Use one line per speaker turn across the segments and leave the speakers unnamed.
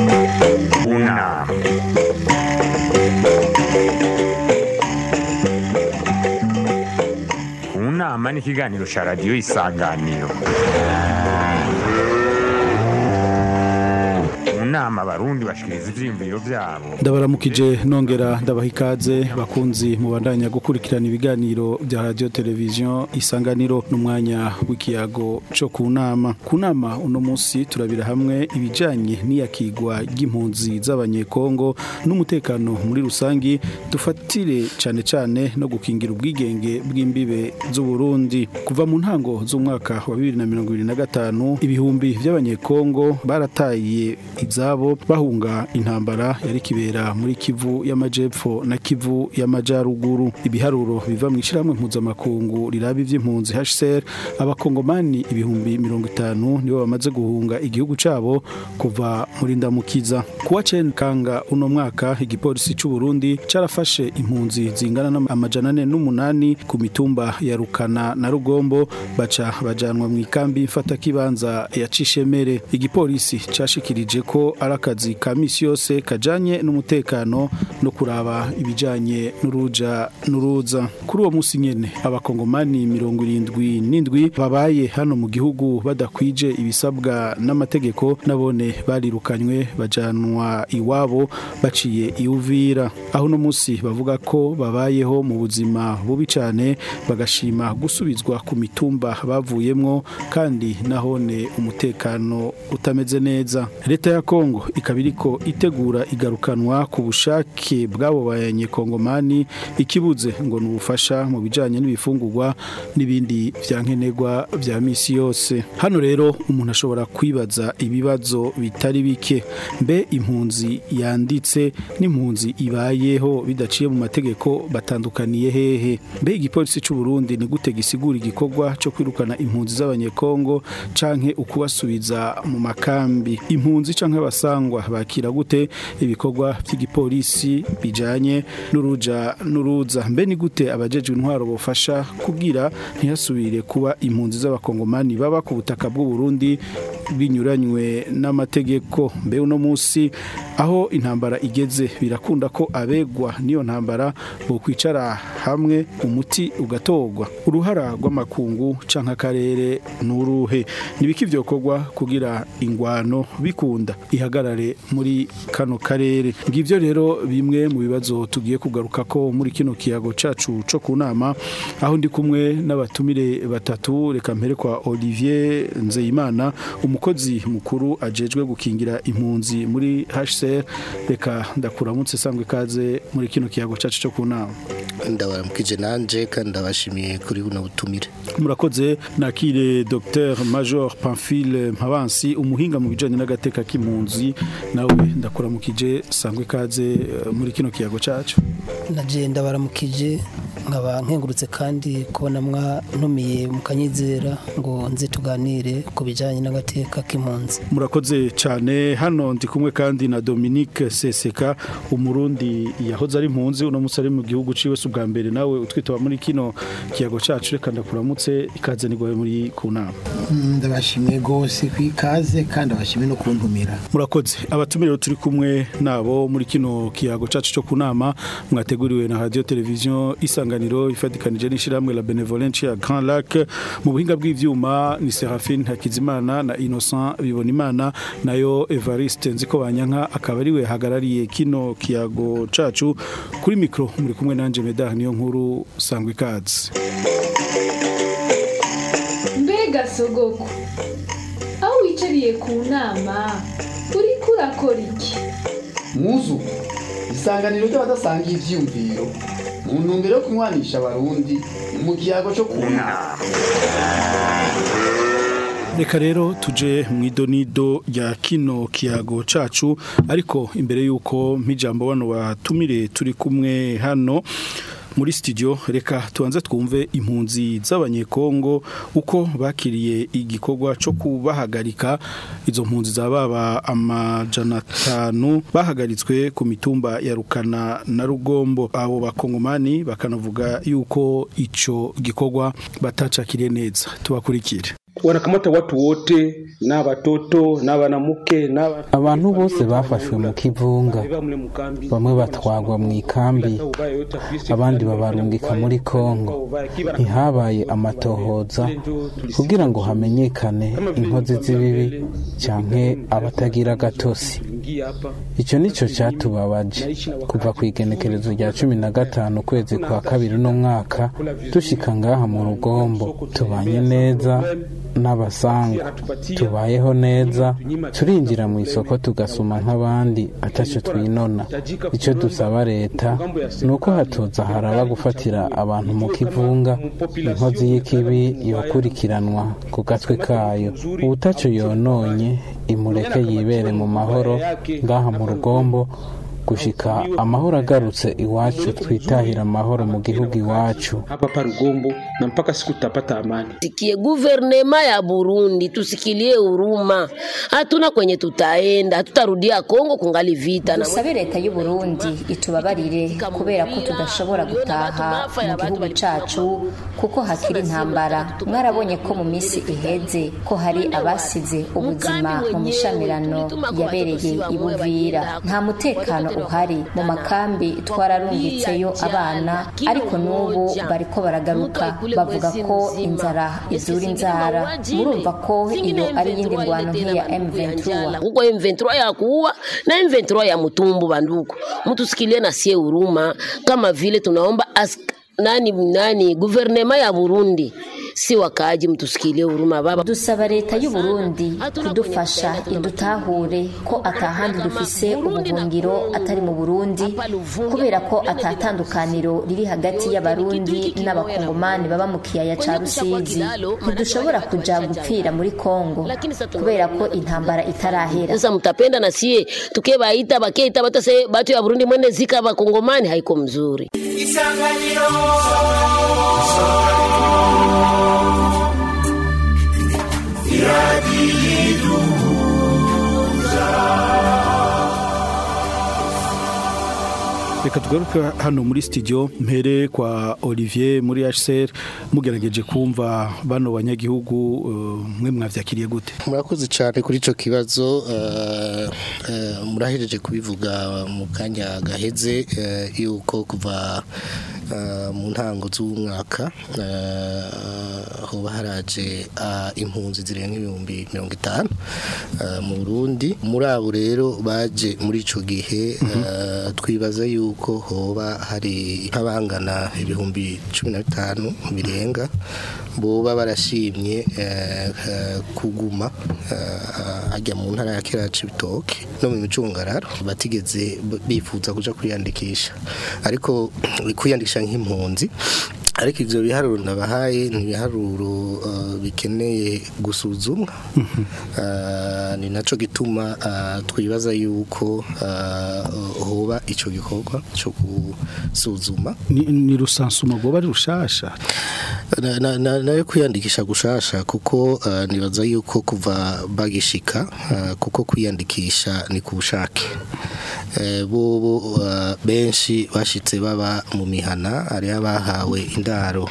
Una. Unama ni ikiganiro cya radiyo isanganiro mu nama abarundi bashikiriza ivyiyumviro vyabo
ndabaramukije nongera ndabaha ikaze bakunzi mubandanya gukurikirana ibiganiro bya radio televiziyo isanganiro n'umwanya w'ikiyago co ku nama ku nama uno munsi turabira hamwe ibijanye n'iyakigwa ry'impunzi z'abanyekongo n'umutekano muri rusangi dufatire cane cane no gukingira ubwigenge bw'imbibe z'uburundi kuva mu ntango z'umwaka wa 2025 ibihumbi vy'abanyekongo barataye izabo bahunga intambara yari kibera muri Kivu y'amajepfo na Kivu y'amajaruguru ibiharuro biva mu ishiramwe mpuzamakungu riraba ivy'impunzi HCR abakongomani ibihumbi 50 nibo bamaze guhunga igihugu cabo kuva muri ndamukiza kuwa cen kanga uno mwaka igipolisi c'u Burundi carafashe impunzi zingana n'amajana ane n'umunani ku mitumba ya Rukana na Rugombo baca bajanwa mu ikambi mfata kibanza ya Cishemere igipolisi cashikirije ko ari akazi ka misi yose kajanye n'umutekano no kuraba ibijanye n'uruja n'uruza kuri uwo musi nyene abakongomani mirongo irindwi n'indwi babaye hano mu gihugu badakwije ibisabwa n'amategeko nabone barirukanywe bajanwa iwabo baciye iuvira aho no musi bavuga ko babayeho mu buzima bubi cane bagashima gusubizwa ku mitumba bavuyemwo kandi nahone umutekano utameze neza leta ya Kongo ikaba iriko itegura igarukanwa ku bushake bw'abo banyekongomani ikibuze ngo ni ubufasha mu bijanye n'ibifungurwa n'ibindi vyankenerwa vya misi yose hano rero umuntu ashobora kwibaza ibibazo bitari bike mbe impunzi yanditse n'impunzi ibayeho bidaciye mu mategeko batandukaniye hehe mbe igipolisi c'u Burundi ni gute gisigura igikorwa cyo kwirukana impunzi z'abanyekongo canke ukubasubiza mu makambi impunzi canke abasangwa bakira gute ibikorwa by'igipolisi bijanye n'uruja n'uruza mbe ni gute abajejwe intwaro bofasha kubwira ntihasubire kuba impunzi z'abakongomani baba ku butaka bw'u Burundi binyuranywe n'amategeko mbe uno musi aho intambara igeze birakunda ko abegwa niyo ntambara bo kwicara hamwe umuti ugatorwa uruhara rw'amakungu canke akarere nuruhe nibiki vyokorwa kugira ingwano bikunda ihagarare muri kano karere ngivyo rero bimwe mu bibazo tugiye kugaruka ko muri kino kiyago cacu co ku nama aho ndi kumwe n'abatumire batatu reka mpere kwa Olivier Nzeyimana umukozi mukuru ajejwe gukingira impunzi muri HCR reka ndakuramutse sangwe kaze muri kino kiyago cacu cyo ku nama
ndabaramukije nanje kandi ndabashimiye kuri buno butumire
murakoze nakire Dr Major Pamphile Mpabansi umuhinga mu bijanye n'agateka k'impunzi nawe ndakuramukije sangwe kaze uh, muri kino kiyago cacu
naje ndabaramukije nkaba nkengurutse kandi kubona mwantumiye mukanyizera ngo nze tuganire ku bijyanye n'agateka k'impunzi
murakoze cyane hano ndi kumwe kandi na Dominique Seseka umurundi yahoze ari impunzi uno munsi ari mu gihugu ciwe si ubwa mbere nawe utwitaba muri kino kiyago cacu reka ndakuramutse ikaze nigoye muri ku nama
ndabashimiye rwose ku ikaze kandi abashimiye no kuntumira
murakoze abatumire turi kumwe nabo muri kino kiyago cacu cyo ku nama mwateguriwe na radio televiziyo isanganiro ifatikanije n'ishiramwe la benevolence ya Grand Lac mu buhinga bw'ivyuma ni Serafine Hakizimana na Innocent Bibonimana nayo Evariste Nziko Banyanka akaba ariwe hagarariye kino kiyago cacu kuri micro muri kumwe nanje Medar niyo nkuru sangwe ikaze
mbega sogoko aho wicariye ku nama uriko urakora iki
muzu isanganiro ry'abadasangiye ivyiyumviro mu ntumbero yo kunywanisha abarundi mu kiyago cyo ku nama
reka rero tuje mu idonido rya kino kiyago cacu ariko imbere y'uko mpijambo bano batumire turi kumwe hano muri studio reka tubanze twumve impunzi z'abanyekongo uko bakiriye igikorwa cyo kubahagarika izo mpunzi zababa amajana atanu bahagaritswe ku mitumba ya rukana na rugombo abo bakongomani bakanavuga yuko ico gikorwa batacakiriye neza tubakurikire
wanakamata watu wote na watoto na wanamke na
abantu bose bafashwe mu kivunga bamwe batwagwa mu ikambi abandi babarungika muri kongo ntihabaye amatohoza kugira ngo hamenyekane inkozi z'ibibi canke abatagira gatosi icyo nicyo cyatubabaje kuva ku igenekerezo rya cumi na gatanu ukwezi kwa kabiri uno mwaka dushika ngaha mu rugombo tubanye neza n'abasanga tubayeho neza turinjira mu isoko tugasuma nk'abandi atacyo twinona icyo dusaba leta ni uko hatoza haraba gufatira abantu mu kivunga inkozi y'ikibi yokurikiranwa ku gatwe kayo ubutacyo yononye imureke yibere mu mahoro ngaha mu rugombo gushika amahoro agarutse iwacu twitahira amahoro mu gihugu iwacu
hapa pa Rugombo na mpaka siku tutapata amani.
Sikie guvernema ya Burundi, tusikilie huruma. Hatuna kwenye tutaenda, hatutarudia Kongo kungali vita.
dusabe leta y'u Burundi itubabarire kubera ko tudashobora gutaha mu gihugu cacu kuko hakiri intambara mwarabonye ko mu minsi iheze ko hari abasize ubuzima mu mishamirano yabereye i Buvira nta mutekano uhari mu makambi twararungitseyo abana ariko n'ubu bariko baragaruka bavuga ko inzara izura inzara murumva ko iyo ari iyindi ngwano nk'iya M23
huko M23 ya kuua na M23 ya mtumbu banduku, mtusikilie na sie huruma, kama vile tunaomba as, nani nani guvernema ya Burundi si wakaaji mtusikilie huruma baba.
dusaba leta y'u Burundi kudufasha idutahure ko atahandi dufise ubuhungiro atari mu Burundi kubera ko atatandukaniro riri hagati y'abarundi n'abakongomani baba mu kiyaya ca Rusizi ntidushobora kuja gupfira muri Kongo kubera ko intambara itarahera
Sasa mtapenda na sie tukebaita bakeita batase batu ya Burundi mwene zika bakongomani haiko mzuri.
Isanganiro
reka tugaruke hano muri studio mpere kwa Olivier muri HCR mugerageje kumva bano banyagihugu uh, mwe mwavyakiriye gute
murakoze cyane kuri icyo kibazo eh, eh, murahereje kubivuga mu kanya gaheze eh, yuko kuva eh, mu ntango z'umwaka eh, hoba haraje ah, impunzi zirenga ibihumbi mirongo itanu eh, mu Burundi muri abo rero baje muri ico gihe eh, twibaza yuko hoba hari nk'abangana ibihumbi cumi na bitanu birenga boba barashimye eh, eh, kuguma eh, ajya mu ntara ya kera Cibitoke no mu micungararo batigeze b- bifuza kuja kwiyandikisha ariko kwiyandikisha nk'impunzi ariko ivyo biharuro ndabahaye ni ibiharuro uh, bikeneye gusuzumwa uh, ni naco gituma uh, twibaza yuko uh, hoba ico gikorwa cyo gusuzuma
ni, ni rusansuma goba ari rushasha
na, na, na, nayo kwiyandikisha gushasha kuko uh, nibaza yuko kuva bagishika uh, kuko kwiyandikisha ni ku bushake eh, bobo uh, benshi bashitse baba mu mihana ari abahawe indaro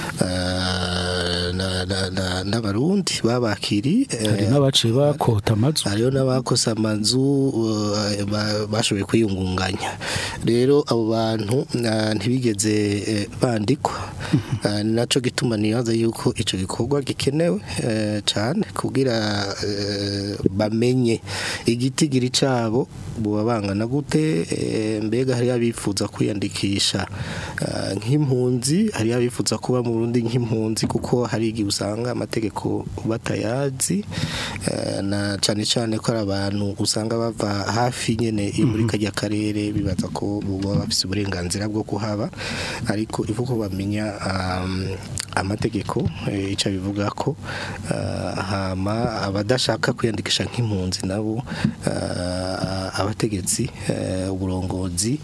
uh, na- na- na- n'abarundi babakiri
hari n'abaciye bakota amazu
hariho n'abakoze amazu uh, ba- bashoboye kwiyungunganya rero abo bantu uh, ntibigeze eh, bandikwa Uh, ni naco gituma nibaza yuko ico gikorwa gikenewe eh, cane kugira eh, bamenye igitigiri cabo buba bangana gute eh, mbega hari abifuza kwiyandikisha uh, nk'impunzi hari abifuza kuba mu Burundi nk'impunzi kuko hari igihe usanga amategeko batayazi eh, na cane cane ko ari abantu usanga bava hafi nyene yo muri kajya karere bibaza ko baba bafise uburenganzira bwo kuhaba ariko ivuko bamenya um, amategeko eh, ico bivuga ko uh, hama abadashaka kwiyandikisha nk'impunzi nabo uh, abategetsi eh, uburongozi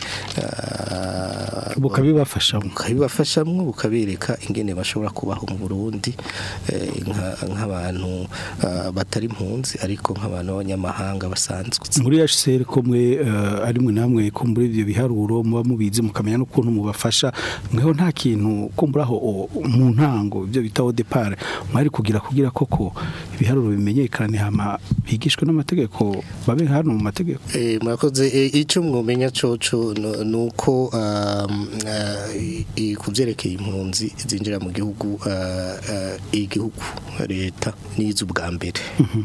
eh,
bukabibafashamo
bukabibafashamo bukabereka ingene bashobora kubaho mu Burundi eh, nka- nk'abantu eh, batari impunzi ariko nk'abantu b'abanyamahanga basanzwe
muri HCR ko mwe uh, ari mwe namwe ko muri ibyo biharuro muba mubizi mukamenya n'ukuntu mubafasha mweho nta kintu ko muri aho o- mu ntango ibyo bita au départ mwari kugira kugira koko ibiharuro bimenyekane hama bigishwe n'amategeko babe hano mu mategeko
Eh, murakoze eh, icyo mwumenya coco no- nuko um, eh, i- ku byerekeye impunzi zinjira mu gihugu eh, eh, igihugu leta nizo ubwa mbere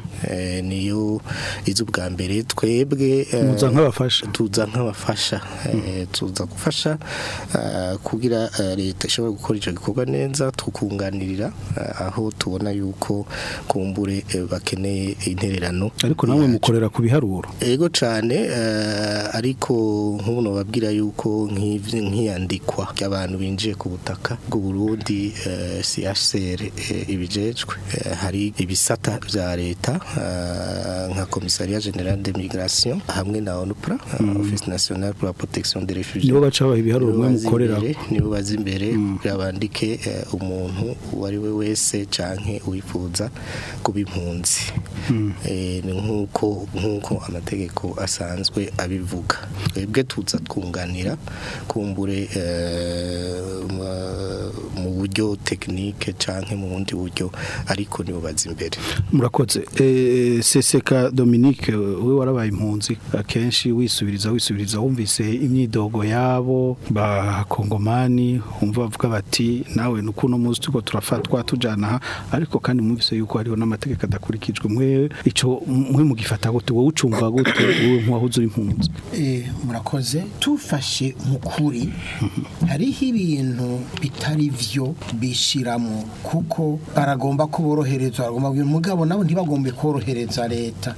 Eh, niyo izo ubwa mbere twebwe eh,
Muza nk'abafasha.
tuza nk'abafasha Eh, tuza gufasha eh, kugira eh, leta ishobora gukora icyo gikorwa neza tukunganirira eh, aho tubona yuko kumbure eh, bakeneye intererano
ariko namwe mukorera ku biharuro
ego cyane eh, ariko nk'ubu nababwira yuko nk'ivy- nk'iyandikwa ry'abantu binjiye ku butaka bw'u Burundi eh, CHCR eh, ibijejwe eh, hari ibisata vya leta eh, nka Commissariat General de Migration hamwe na ONUPRA eh, Office National pour la Protection des Réfugiés
nibo baca baha ibiharuro
Nibo
mwe
baza
mukorera
imbere, nibo baza imbere kugira bandike eh, umuntu uwo ari we wese canke wifuza kuba impunzi Eh, ni nk'uko nk'uko amategeko asanzwe abivuga twebwe tuza twunganira kumbure eh, ma- mu buryo tekinike canke mu bundi buryo ariko nibo baza imbere
murakoze eh, seseka Dominique we warabaye impunzi akenshi wisubiriza wisubiriza wumvise imyidogo yabo ba kongomani umva bavuga bati nawe nukuno muzi tuko turafatwa tujana aha ariko kandi mwumvise yuko hariho n'amategeko adakurikijwe mwe ico mwe mugifata gute wowe ucumva gute wowe nk'uwahoze uri impunzi
Eh, murakoze tufashe mukuri hariho ibintu bitari vyo bishiramo kuko baragomba ko boroherezwa baragomba kubwira mugabo nabo ntibagombe korohereza leta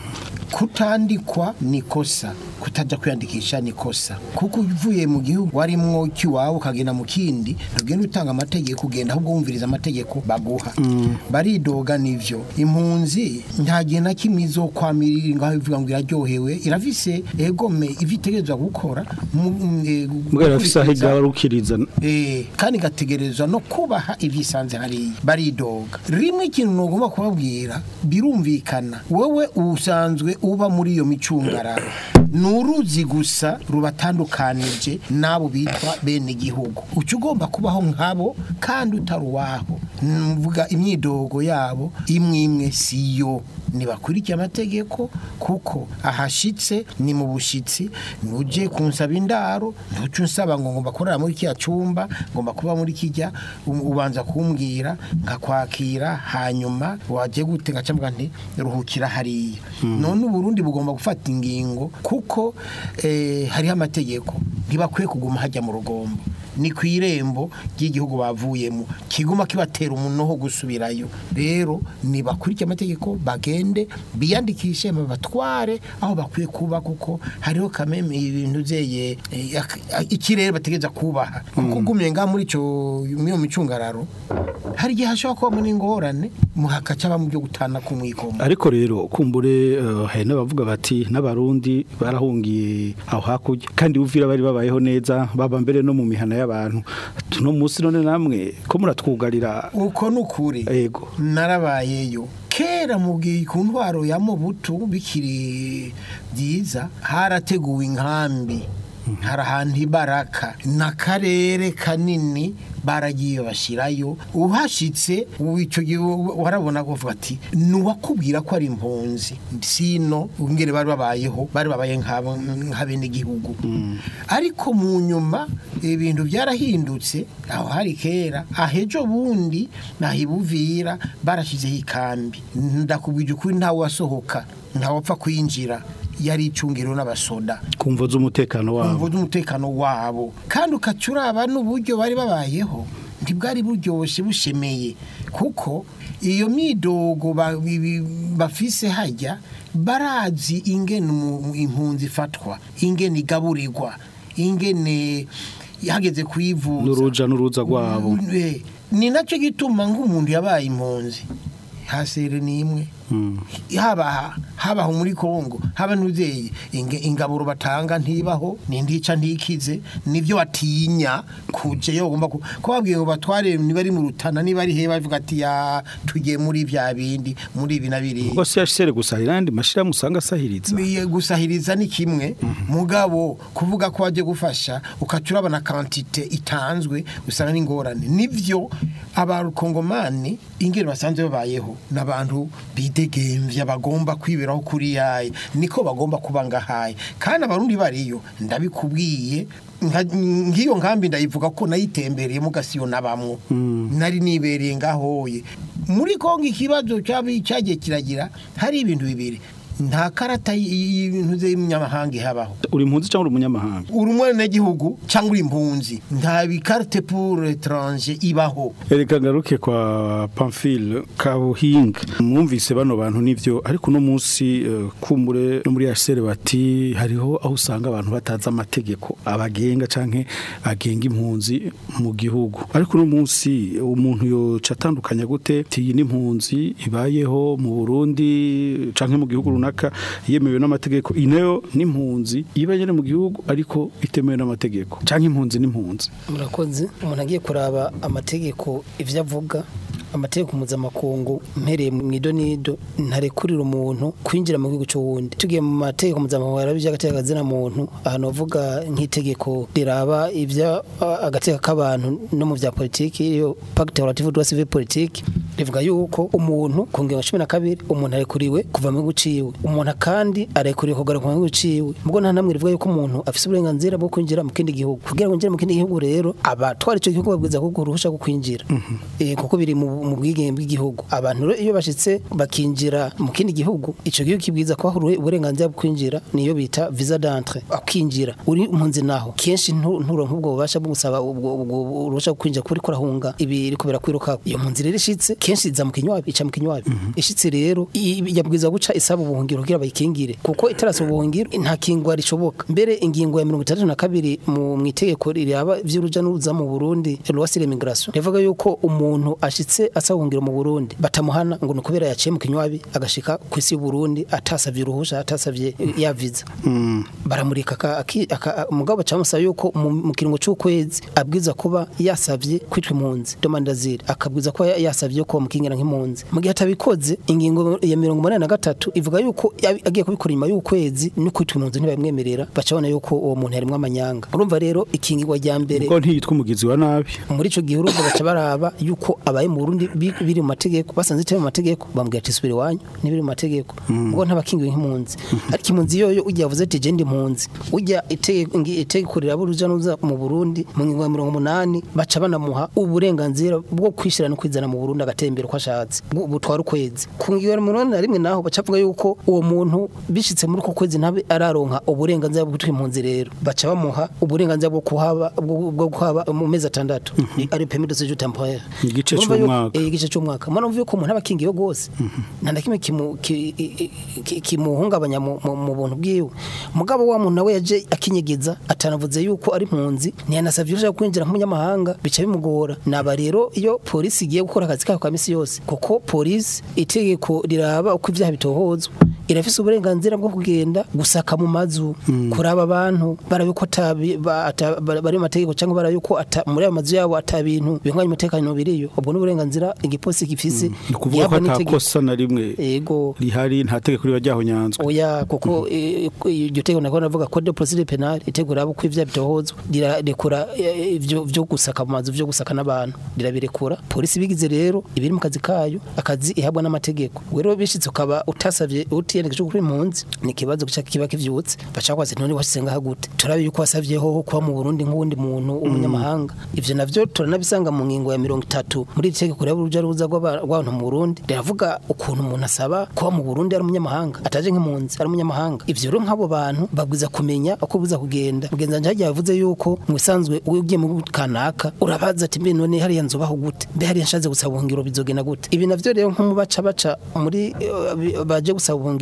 kutandikwa ni kosa kutajya kwiyandikisha ni kosa kuko uvuye mu gihugu warimwo cy'iwawe ukagenda mu kindi ntugenda utanga amategeko ugenda ahubwo wumviriza amategeko baguha baridoga nivyo impunzi nta gihe na kimwe izokwamirira ngaho ivuga ngo iraryohewe irafise egome ivyo itegerezwa gukora mu- eh,
mbwa rafise aho
gukurikiza-
igarukiriza
Eh, kandi igategerezwa no kubaha ibyisanze hariya baridoga rimwe ikintu ntugomba kubabwira birumvikana wowe usanzwe uba muri iyo micungararo ni uruzi gusa rubatandukanije n'abo bitwa bene igihugu uca ugomba kubaho nk'abo kandi utari uwabo mvuga imyidogo yabo imwe imwe si yo ntibakurikiye amategeko kuko ahashitse ni mu bushyitsi ntujye kunsaba indaro ntuce unsaba ngo ngomba kurara muri kiriya cyumba ngomba kuba muri kijya u- ubanza kumbwira nkakwakira hanyuma wajya gute ngacambwa nti ruhukira hariya none uburundi bugomba gufata ingingo kuko eh, hariho amategeko ntibakwiye kuguma hajya mu rugombo ni ku irembo ry'igihugu bavuyemo kiguma kibatera umunoho gusubirayo rero nibakurikiye amategeko bagende biyandikishe babatware aho bakwiye kuba kuko hariho kameme ibintu byeye eh, ak- ak- ikirere bategereza kubaha kuko ugumye ngaha muri ico muri iyo micungararo hari igihe hashobora kubamo n'ingorane muhakaca mu byo gutana ku mwikomo
ariko rero kumbure eh, hari n'abavuga bati n'abarundi barahungiye aho hakurya kandi uvira bari babayeho neza baba mbere no mu mihana y'abantu tuno munsi none namwe ko muratwugarira
uko ni ukuri
yego
narabayeyo kera mu gihe ku ntwaro ya mubutu bikiri byiza harateguwe inkambi hari ahantu ibaraka n'akarere kanini baragiye bashyirayo uhashyitse ubu icyo gihe warabona ko uvuga ati nuwakubwira ko ari impunzi sino ngere bari babayeho bari babaye nk'abo- nk'abenegihugu ariko mu nyuma ibintu byarahindutse aho hari kera ahejo bundi nahibuvira barashyizeho ikambi ndakubwira ukuri ntawe wasohoka ntawapfa kwinjira yari icungiro n'abasoda
kumva z'umutekano wabo
kumva umutekano wabo kandi ukaca uraba n'uburyo bari babayeho ntibwari buryoshye bushemeye kuko iyo myidogo ba- bi- bi- bafise hajya barazi ingene umu- impunzi ifatwa ingene igaburirwa ingene hageze kuyivuza
n'uruja n'uruza rwabo
Eh, ni nacyo gituma nk'umuntu yabaye impunzi hasere ni imwe haba habaho muri Kongo haba n'uzeye ingaburo batanga ntibaho nindica ntikize nivyo batinya kuje yo ugomba ko babwiye ngo batware niba ari mu rutana niba ari he bavuga ati ya tugiye muri bya bindi muri ibi na biri
ubwo si yashere gusahira andi mashira musanga asahiriza
Miye gusahiriza ni kimwe mugabo kuvuga ko waje gufasha ukacura bana quantité itanzwe usanga n'ingorane nivyo abarukongomani ingero basanzwe babayeho n'abantu bidegemvya bagomba kwiberaho kuri yaye niko bagomba kuba ngahaye kandi abarundi bariyo ndabikubwiye nka- nk'iyo nkambi ndayivuga ko nayitembereye mu gasiyo nabamwo nari nibereye ngahoye muri kongo ikibazo cyabi cyagiye kiragira hari ibintu bibiri nta karata y'ibintu z'imyamahanga ihabaho
uri impunzi cyangwa uri umunyamahanga
uri umwenegihugu cyangwa uri impunzi nta bikarite pour étranger ibaho
Ereka ngaruke kwa Pamphile Kabuhinga mwumvise bano bantu nivyo ariko no munsi eh, kumbure no muri HCR bati hariho aho usanga abantu bataza amategeko abagenga canke agenga impunzi mu gihugu ariko no munsi umuntu yo catandukanya gute tiyi n'impunzi ibayeho mu Burundi canke mu gihugu runaka yemewe n'amategeko inayo n'impunzi iba nyene mu gihugu ariko itemewe n'amategeko canke impunzi n'impunzi
murakoze umuntu agiye kuraba amategeko ivyo avuga amategeko mpuzamakungu mpereye mu idonido ntarekurira umuntu kwinjira mu gihugu cy'uwundi tugiye mu mategeko mpuzamakungu yaraba iby'agateka kazina muntu ahantu bavuga nk'itegeko riraba ibya agateka k'abantu no mu bya politiki iyo pacte relative droit civil politique rivuga yuko umuntu ku ngingo cumi na kabiri umuntu arekuriwe kuva mu gihugu ciwe umuntu kandi arekuriwe kugaruka mu gihugu ciwe mubwo nta namwe rivuga yuko umuntu afise uburenganzira bwo kwinjira mu kindi gihugu kugira ngo winjire mu kindi gihugu rero abatwara ico gihugu babwiza kuko uruhusha rwo kwinjira Eh, kuko biri mu mu bwigenge bw'igihugu abantu rero iyo bashitse bakinjira mu kindi gihugu ico gihugu kibwiza ko hari uburenganzira bwo kwinjira niyo bita visa d'entrée akinjira uri impunzi naho kenshi ntu- nturonka ubwo bubasha bwo gusaba ubwo ubwo uruhusha rwo kwinjira kuko uriko urahunga ibi iriko birakwiruka iyo mpunzi rero ishitse kenshi iza mu kinywabi ica mu kinywabi ishitse rero i- yabwiza guca isaba ubuhungiro kugira bayikingire kuko itarasa ubuhungiro nta kingwa rishoboka mbere ingingo ya mirongo itandatu na kabiri mu mu itegeko riraba vy'uruja n'uruza mu Burundi loi sur l'immigration rivuga yuko umuntu ashitse asaba ubuhungiro mu Burundi batamuhana ngo nukubera yaciye mu kinywabi agashika ku isi y'u Burundi atasavye uruhusha atasavye ya visa baramurika aka- aki- aka- umugabo bacamusaba yuko mu mu kiringo c'ukwezi abwiza kuba yasavye kwitwa impunzi demande d'asile akabwiza kuba ya- yasavye ko bamukingira nk'impunzi mu gihe atabikoze ingingo ya mirongo umunani na gatatu ivuga yuko yabi- agiye kubikora inyuma y'ukwezi no kwitwa impunzi ntibamwemerera bacabona yuko uwo muntu yarimwo amanyanga urumva rero ikingirwa rya mbere
ko ntiyitwa umugizi wa nabi
muri ico gihe urumva baca baraba yuko abaye mu Burundi bi- biri mu mategeko basanze itari mu mategeko bambwira ati subira iwanyu n'ibiri mu mategeko ubwo ntabakingiwe nk'impunzi ariko impunzi yoyo ujya yavuze ati je ndi impunzi ujya itegeko ngi- itegeko riraba uruja n'uruza mu Burundi mu ngingo ya mirongo umunani baca banamuha uburenganzira bwo kwishira no kwizana mu Burundi agatembera uko ashatse bu- butwara ukwezi ku ngingo ya mirongo inani na rimwe naho baca bavuga yuko uwo muntu bishitse muri uko kwezi ntabe araronka uburenganzira bwo kwitwa impunzi rero baca bamuha uburenganzira bwo kuhaba bwo bwo kuhaba mu mezi atandatu ari permis de séjour temporaire
Igice
Urumva yuko-
c'umwaka.
eh, igice cy'umwaka mwana mvuye ko umuntu aba akingiwe rwose nta na kimwe kimu- ki- i- i- kimuhungabanya mu mu- mu buntu bwiwe mugabo wa muntu nawe yaje akinyegeza atanavuze yuko ari impunzi ntiyanasavye urushaka kwinjira nk'umunyamahanga bica bimugora naba rero iyo polisi igiye gukora akazi kayo ka misi yose kuko polisi itegeko riraba uko ibyaha bitohozwa irafise uburenganzira bwo kugenda gusaka mu mazu kuraba abantu barabe ko atabi- ba- ata- ba- bari mu mategeko cyangwa barabe ko ata- muri ayo mazu yabo ata bintu bihwanye umutekano biriyo ubwo n'uburenganzira igipolisi gifise
ni ukuvuga ko
yabwa
ata
n'itegeko.
kosa na rimwe
Ego.
rihari nta tegeko riba ryahonyanzwe
oya kuko eh, iryo tegeko nako navuga code de procedure penale itegeko rabo ko ivya bitohozwa rirarekura eh, ivyo vyo gusaka mu mazu vyo gusaka n'abantu rirabirekura polisi bigize rero ibiri mu kazi kayo akazi ihabwa n'amategeko rero bishitse ukaba utasavye utiyerekeje kuri impunzi ni ikibazo gica kiba kivyutse baca kwaze none washize ngaha gute turabe yuko wasavyeho kuba mu Burundi nk'uwundi muntu w'umunyamahanga ivyo navyo turanabisanga mu ngingo ya mirongo itatu muri iri tegeko rero uruja ruza rw'aba- rw'abantu mu Burundi riravuga ukuntu umuntu asaba kuba mu Burundi ari umunyamahanga ataje nk'impunzi ari umunyamahanga ivyo rero nk'abo bantu babwiza kumenya uko buza kugenda mugenzi wanje yagiye yavuze yuko mu bisanzwe ugiye mu gihugu kanaka urabaza ati mbe none hariya nzubaho gute mbe hariya nshaze gusaba ubuhungiro bizogenda gute ibi navyo rero nko mu baca baca muri eh, baje gusaba ubuhungiro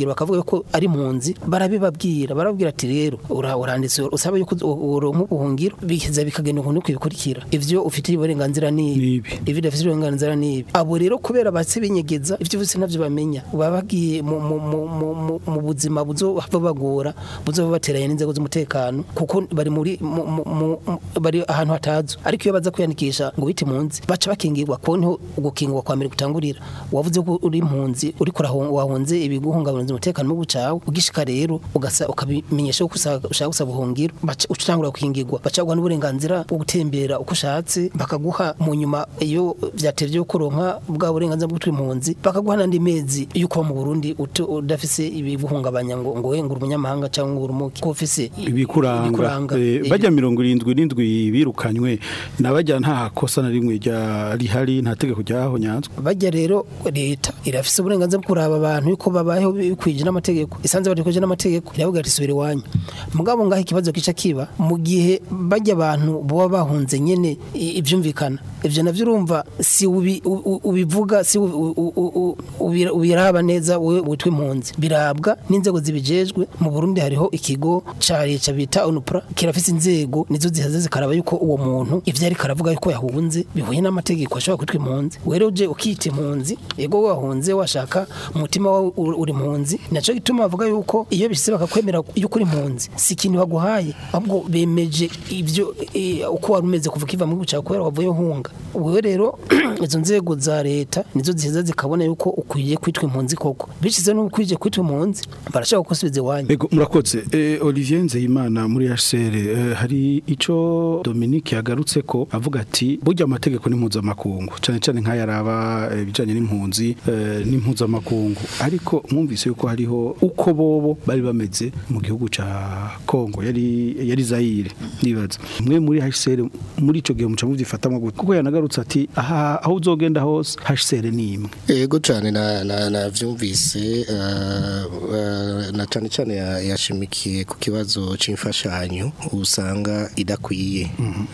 buhungiro bakavuga ko ari impunzi barabibabwira barababwira ati rero ura- uranditse usaba yuko uronka ubuhungiro bikiza bikagenda ukuntu kwibikurikira ivyo ufite uburenganzira ni ibi ibi dafite uburenganzira ni ibi abo rero kubera batse binyegeza ivyo bose ntavyo bamenya baba bagiye mu- mu- mu- mu- mu- mu buzima buzohava bagora buzoba bateranye n'inzego z'umutekano kuko bari muri mu- mu- mu- mu- bari ahantu hatazwi ariko iyo baza kwiyandikisha ngo bite impunzi baca bakingirwa ko niho gukingirwa kwa mbere gutangurira wavuze ko uri impunzi uri wahunze ibiguhungabanya umutekano mu bucawe ugishika rero ugasa ukabimenyesha ko usa- ushaka gusaba ubuhungiro baca utangura gukingirwa baca guha n'uburenganzira bwo gutembera uko ushatse bakaguha mu nyuma iyo vyatevye yo kuronka bwa burenganzira bwo gutwara impunzi bakaguha n'andi mezi yo kuba mu Burundi utu- udafise ibiguhungabanya ngo ngo we ngo uri umunyamahanga cyangwa ngo uri umuki ko ufise
ibikuranga Eh, bajya mirongo irindwi n'indwi birukanywe nabajya nta kosa na rimwe rya rihari nta tegeko ryaho nyanzwe
bajya rero leta irafise uburenganzira bwo kuraba abantu yuko babayeho bikwije n'amategeko isanze badakwije n'amategeko iravuga ati subira iwanyu mugabo ngaho ikibazo kica kiba mu gihe bajya abantu baba bahunze nyene i- ivyumvikana ivyo navyo urumva si ubi- u- u- ubivuga si u- u- u- u- ubira- ubiraba neza wewe witwa impunzi birabwa n'inzego zibijejwe mu Burundi hariho ikigo ca leta bita ONUPRA kirafise inzego nizo zihaze zikaraba yuko uwo muntu ivyo ariko aravuga yuko yahunze bihuye n'amategeko ashobora kwitwa impunzi rero uje ukita impunzi ego wahunze washaka umutima wawe uri uri impunzi naco gituma bavuga yuko iyo bishitse bakakwemera yuko uri impunzi si ikintu baguhaye ahubwo bemeje ivyo eh, uko wari umeze kuva ukiva mu gihugu cyawe kubera wavuye uhunga wewe rero izo nzego za leta nizo ziheza zikabona yuko ukwiye kwitwa impunzi koko bishize no ukwije kwitwa impunzi barashaka kusubiza iwanyu
Ego murakoze eh, Olivier Nzeyimana muri HCR eh, hari ico Dominique yagarutse ko avuga ati burya amategeko ni mpuzamakungu cyane cyane nk'ayaraba eh, ibijanye n'impunzi eh, n'impuzamakungu ariko mwumvise yuko hariho uko bobo bari bameze mu gihugu ca Kongo yari yari Zaire nibaza mwe muri HCR muri ico gihe muca muvyifatamwe gute kuko yanagarutse ati aha aho uzogenda hose HCR ni imwe
Ego cyane na na navyumvise uh, uh, na cyane cyane ya- yashimikiye ku kibazo c'imfashanyo usanga idakwiye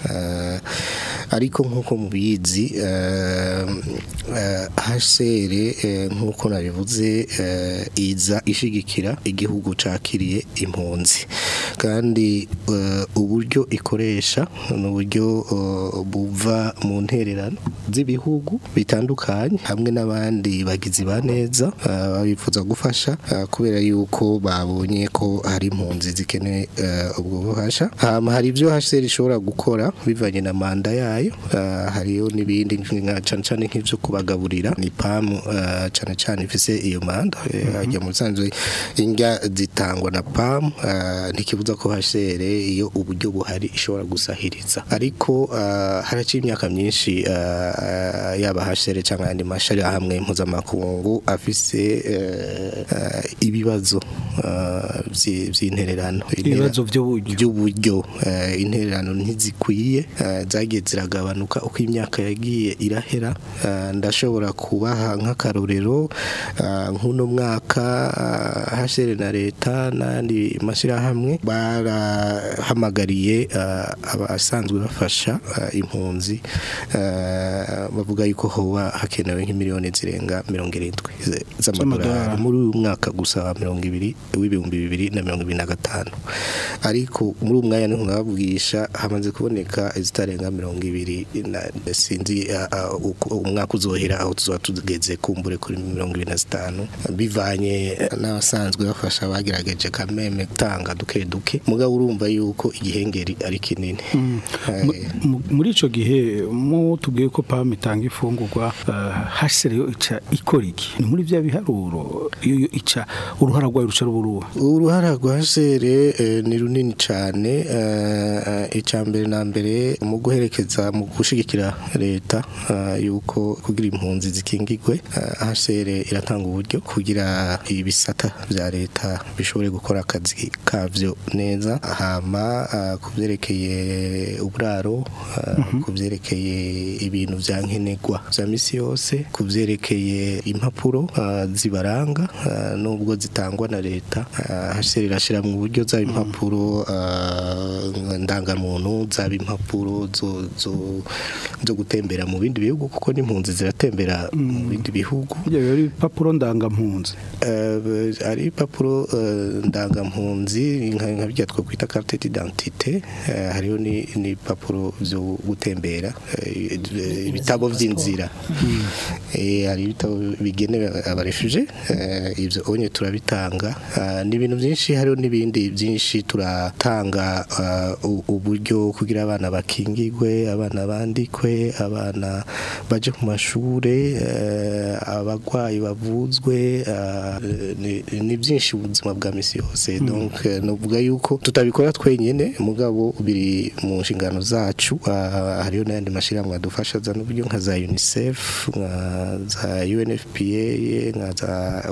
uh, ariko nkuko mubizi uh, uh, HCR uh, nkuko nabivuze uh, iza ishigikira igihugu cakiriye impunzi kandi uh, uburyo ikoresha ni uburyo uh, buva mu ntererano z'ibihugu bitandukanye hamwe n'abandi bagizi ba neza uh, bifuza gufasha uh, kubera yuko babonye ko hari impunzi zikeneye uh, ubwo bufasha hama hari ibyo HCR ishobora gukora bivanye na manda yayo uh, hariyo n'ibindi nka cane cane nk'ivyo kubagaburira ni PAM uh, cane cane ifise iyo manda eh, hajya mu sanzwe indya zitangwa na PAM uh, ntikibuza ko HCR iyo uburyo buhari ishobora gusahiriza ariko uh, haraciye imyaka myinshi uh, uh, yaba HCR cyangwa ayandi mashari hamwe mpuzamakungu afise uh, uh, ibibazo uh, vyi- vy'intererano
Ibibazo by'uburyo
by'uburyo uh, intererano ntizikwiye uh, zagiye ziragabanuka uko imyaka yagiye irahera uh, ndashobora kubaha nk'akarorero uh, nk'uno mwaka uh, HCR na leta n'andi mashyirahamwe barahamagariye uh, abasanzwe bafasha uh, impunzi uh, bavuga yuko hoba hakenewe nk'imiliyoni zirenga mirongo irindwi z- z'amadolari
Z'amadolari.
muri uyu mwaka gusa wa mirongo ibiri w'ibihumbi bibiri na mirongo ibiri na gatanu ariko muri uwo mwanya niho nkababwisha hamaze kuboneka izitarenga mirongo ibiri na- sinzi uh, uh, uko umwaka uzohera aho tuzaba tugeze kumbure kuri mirongo ibiri na zitanu bivanye n'abasanzwe bafasha bagerageje kameme gutanga duke duke mugabo urumva yuko igihengeri ari kinini
Mu- mu- muri ico gihe mu tubwiye ko PAM itanga ifungurwa HCR yo ica ikora iki ni muri vya biharuro iyo yo ica uruhara rwayo ruca ruburuha
uruhara rwa sere eh, ni runini cyane icya mbere na mbere mu guherekeza mu gushigikira leta eh, yuko kugira impunzi zikingigwe hasere iratanga uburyo kugira ibisata bya leta bishobore gukora akazi kavyo neza hama eh, ku byerekeye uburaro eh, ku byerekeye ibintu bya nkenerwa bya misi yose ku byerekeye impapuro eh, zibaranga eh, nubwo zitangwa na leta leta HCR irashira mu buryo zaba impapuro ah, ndangamuntu zaba impapuro zo zo zo gutembera mu bindi bihugu kuko n'impunzi ziratembera mu bindi bihugu
ibyo biba ari ibipapuro ndangampunzi
Eh, ari ibipapuro eh, ndangampunzi nka nka bijya twakwita carte d'identité eh, hariho ni n'ibipapuro byo gutembera eh, eh, ibitabo by'inzira Eh, hari ibitabo bigenewe abarefuje ibyo onye turabitanga Ah, n'ibintu byinshi hariho n'ibindi byinshi turatanga ah, u- uburyo kugira abana bakingigwe abana bandikwe abana baje ku mashure eh, abagwayi bavuzwe ah, ni- ni byinshi ubuzima bwa misi yose donc eh, novuga yuko tutabikora twenyene mugabo biri mu nshingano zacu Ah, hariho n'ayandi mashyirahamwe adufasha za n'uburyo nka za UNICEF nka za UNFPA nka za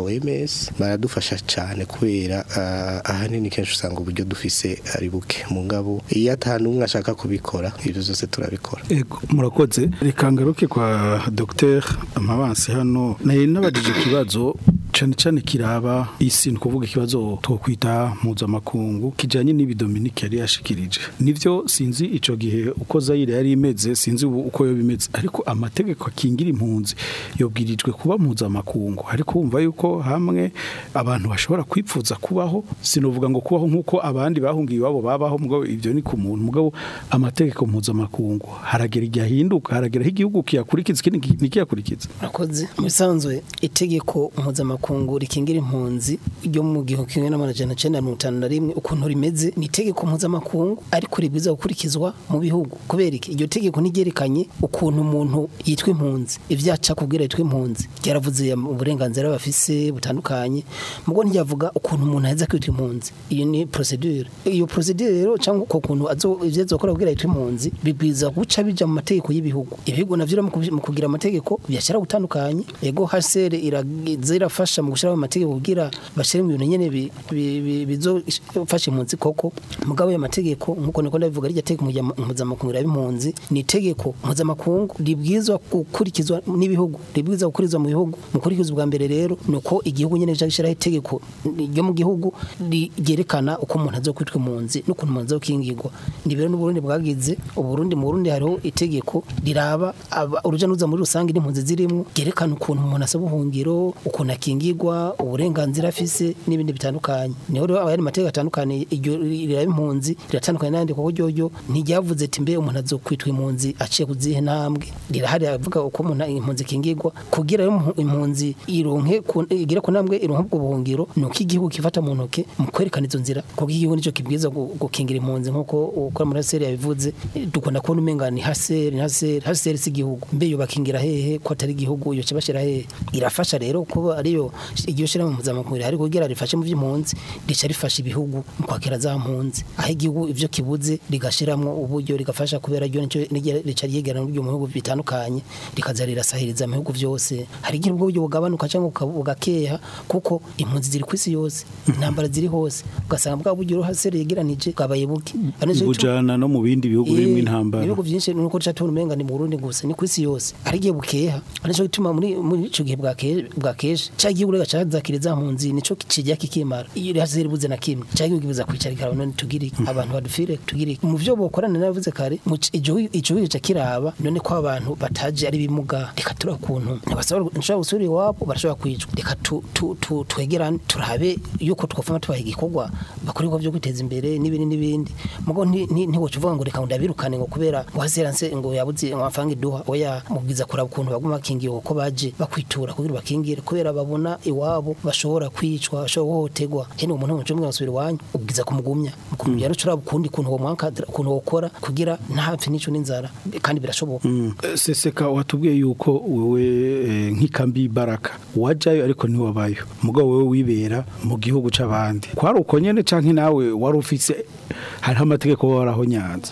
OMS baradufasha cyane kubera ah, ahanini kenshi usanga uburyo dufise ari buke mugabo iyo ata n'umwe ashaka kubikora ibyo byose turabikora
Ego, murakoze reka ngaruke kwa Dr Amabansi hano naye nabajije ikibazo cyane cyane kiraba isi ni kuvuga ikibazo twokwita mpuzamakungu kijanye n'ibi Dominique yari yashikirije nivyo sinzi ico gihe uko Zaire yari imeze sinzi ubu uko yo bimeze ariko amategeko akingira impunzi yobwirijwe kuba mpuzamakungu ariko wumva yuko hamwe abantu bashobora kwipfuza kubaho sinovuga ngo kubaho nk'uko abandi bahungiye iwabo babaho mugabo ibyo ni ku muntu mugabo amategeko mpuzamakungu haragera igihe ahinduka haragera aho igihugu kiyakurikiza ikindi ntikiyakurikiza
Murakoze mu bisanzwe itegeko mpuzamakungu rikingira impunzi ryo mu gihumbi kimwe n'amajana cyenda mirongo itanu na rimwe ukuntu rimeze ni itegeko mpuzamakungu ariko ribwiza gukurikizwa mu bihugu kubera iki iryo tegeko ntiryerekanye ukuntu umuntu yitwa impunzi ibyaca kubwira yitwa impunzi ryaravuze uburenganzira bafise butandukanye mugo ntiyavuga ukuntu umuntu aheza kwitwa impunzi iyo ni procedure iyo procedure rero cyangwa uko kuntu azo ivyo azokora kubwira yitwa impunzi bibwiza guca bija mu mategeko y'ibihugu ibihugu navyo rero mu kubi- mu kugira amategeko byashyira gutandukanye ego HCR iragize irafasha mu gushyiraho amategeko kugira bashyire mu bintu nyene bi- bi- bi- bizofasha impunzi koko mugabo ayo mategeko nkuko niko ndabivuga rya tegeko mpuzama- mpuzamakungu riraba impunzi ni itegeko mpuzamakungu ribwizwa gukurikizwa n'ibihugu ribwiza gukurikizwa mu bihugu mu kurikizwa bwa mbere rero ni uko igihugu nyene cyo gushyiraho itegeko ryo mu gihugu ri- ryerekana uko umuntu azokwitwa impunzi n'ukuntu umuntu azokingirwa ni rero n'uburundi bwagize uburundi mu burundi hariho itegeko riraba aba- uruja n'uruza muri rusange n'impunzi zirimo ryerekana ukuntu umuntu asaba ubuhungiro ukuntu akingirwa uburenganzira afise n'ibindi bitandukanye niho rero ayandi mategeko atandukanye iryo riraba impunzi riratandukanye n'ayandi kuko ryoryo ntiryavuze ati mbe umuntu azokwitwa impunzi aciye ku zihe ntambwe rirahari avuga uko umuntu impunzi ikingirwa kugira rero impu- impunzi ironke ku- igere ku ntambwe ironke ubwo buhungiro ni uko igihugu kifata mu ntoke mu kwerekana izo nzira kuko igihugu nicyo kibwiza gu- gukingira impunzi nk'uko ukora muri haseri yabivuze dukunda kubona umenga ni haseri ni haseri haseri si igihugu mbe yo bakingira hehe ko atari igihugu yo kibashira hehe irafasha rero kuba ariyo iryo shira mu mpuzamakungu rihari kugira rifashe mu by'impunzi rica rifasha ibihugu mu kwakira za mpunzi aho igihugu ivyo kibuze rigashiramwo uburyo rigafasha kubera ryo nicyo rigira- rica ryegerana n'ubwo mu bihugu bitandukanye rikaza rirasahiriza mu bihugu byose hari igihe ubwo buryo bugabanuka cyangwa buka- bugakeha kuko impunzi ziri ku isi yose intambara ziri hose ugasanga bwa buryo haseri yegeranije bwabaye buke Ari naco gituma-
bujana no mu bindi bihugu birimo
Eh,
intambara
ibihugu byinshi nuko duca tubona umenga ni mu Burundi gusa ni ku isi yose ari igihe bukeha ari cyo gituma muri muri ico gihe bwake bwakeje cya gihugu rega cyazakire za mpunzi nico kijya kikimara iyo haseri buze na kimwe cya gihugu kibuza kwicara ikaba none tugire iki? abantu badufire tugire iki? mu byo bokorana navuze kare mu ci- igihugu igihugu cya kiraba none ko abantu bataje ari bimuga reka tura kuntu ntibasaba nshobora gusubira iwabo barashobora kwicwa reka tu- tu- tu- twegerane turabe yuko twafama tubaha igikorwa bakora ibikorwa byo kwiteza imbere n'ibindi n'ibindi mugo nti- nti- ntiwoca uvuga ngo reka ngo ndabirukane ngo kubera ngo haseranse ngo yabuze amafaranga iduha oya mubwiza kuraba ukuntu baguma bakingiye uko baje bakwitura kugira bakingire kubera babona iwabo bashobora kwicwa bashobora guhohoterwa hene umuntu mu cyumba basubira iwanyu ubwiza kumugumya mukumubwira no curaba ukundi kuntu wo mwanka ukuntu wokora kugira ntapfe n'ico n'inzara kandi birashoboka
Eh, seseka watubwiye yuko wewe eh, nk'ikambi baraka wajayo ariko ntiwabayo mugabo wewe wibera mu gihugu c'abandi kwari uko nyene canke nawe wari ufise hariho amategeko waraho nyanza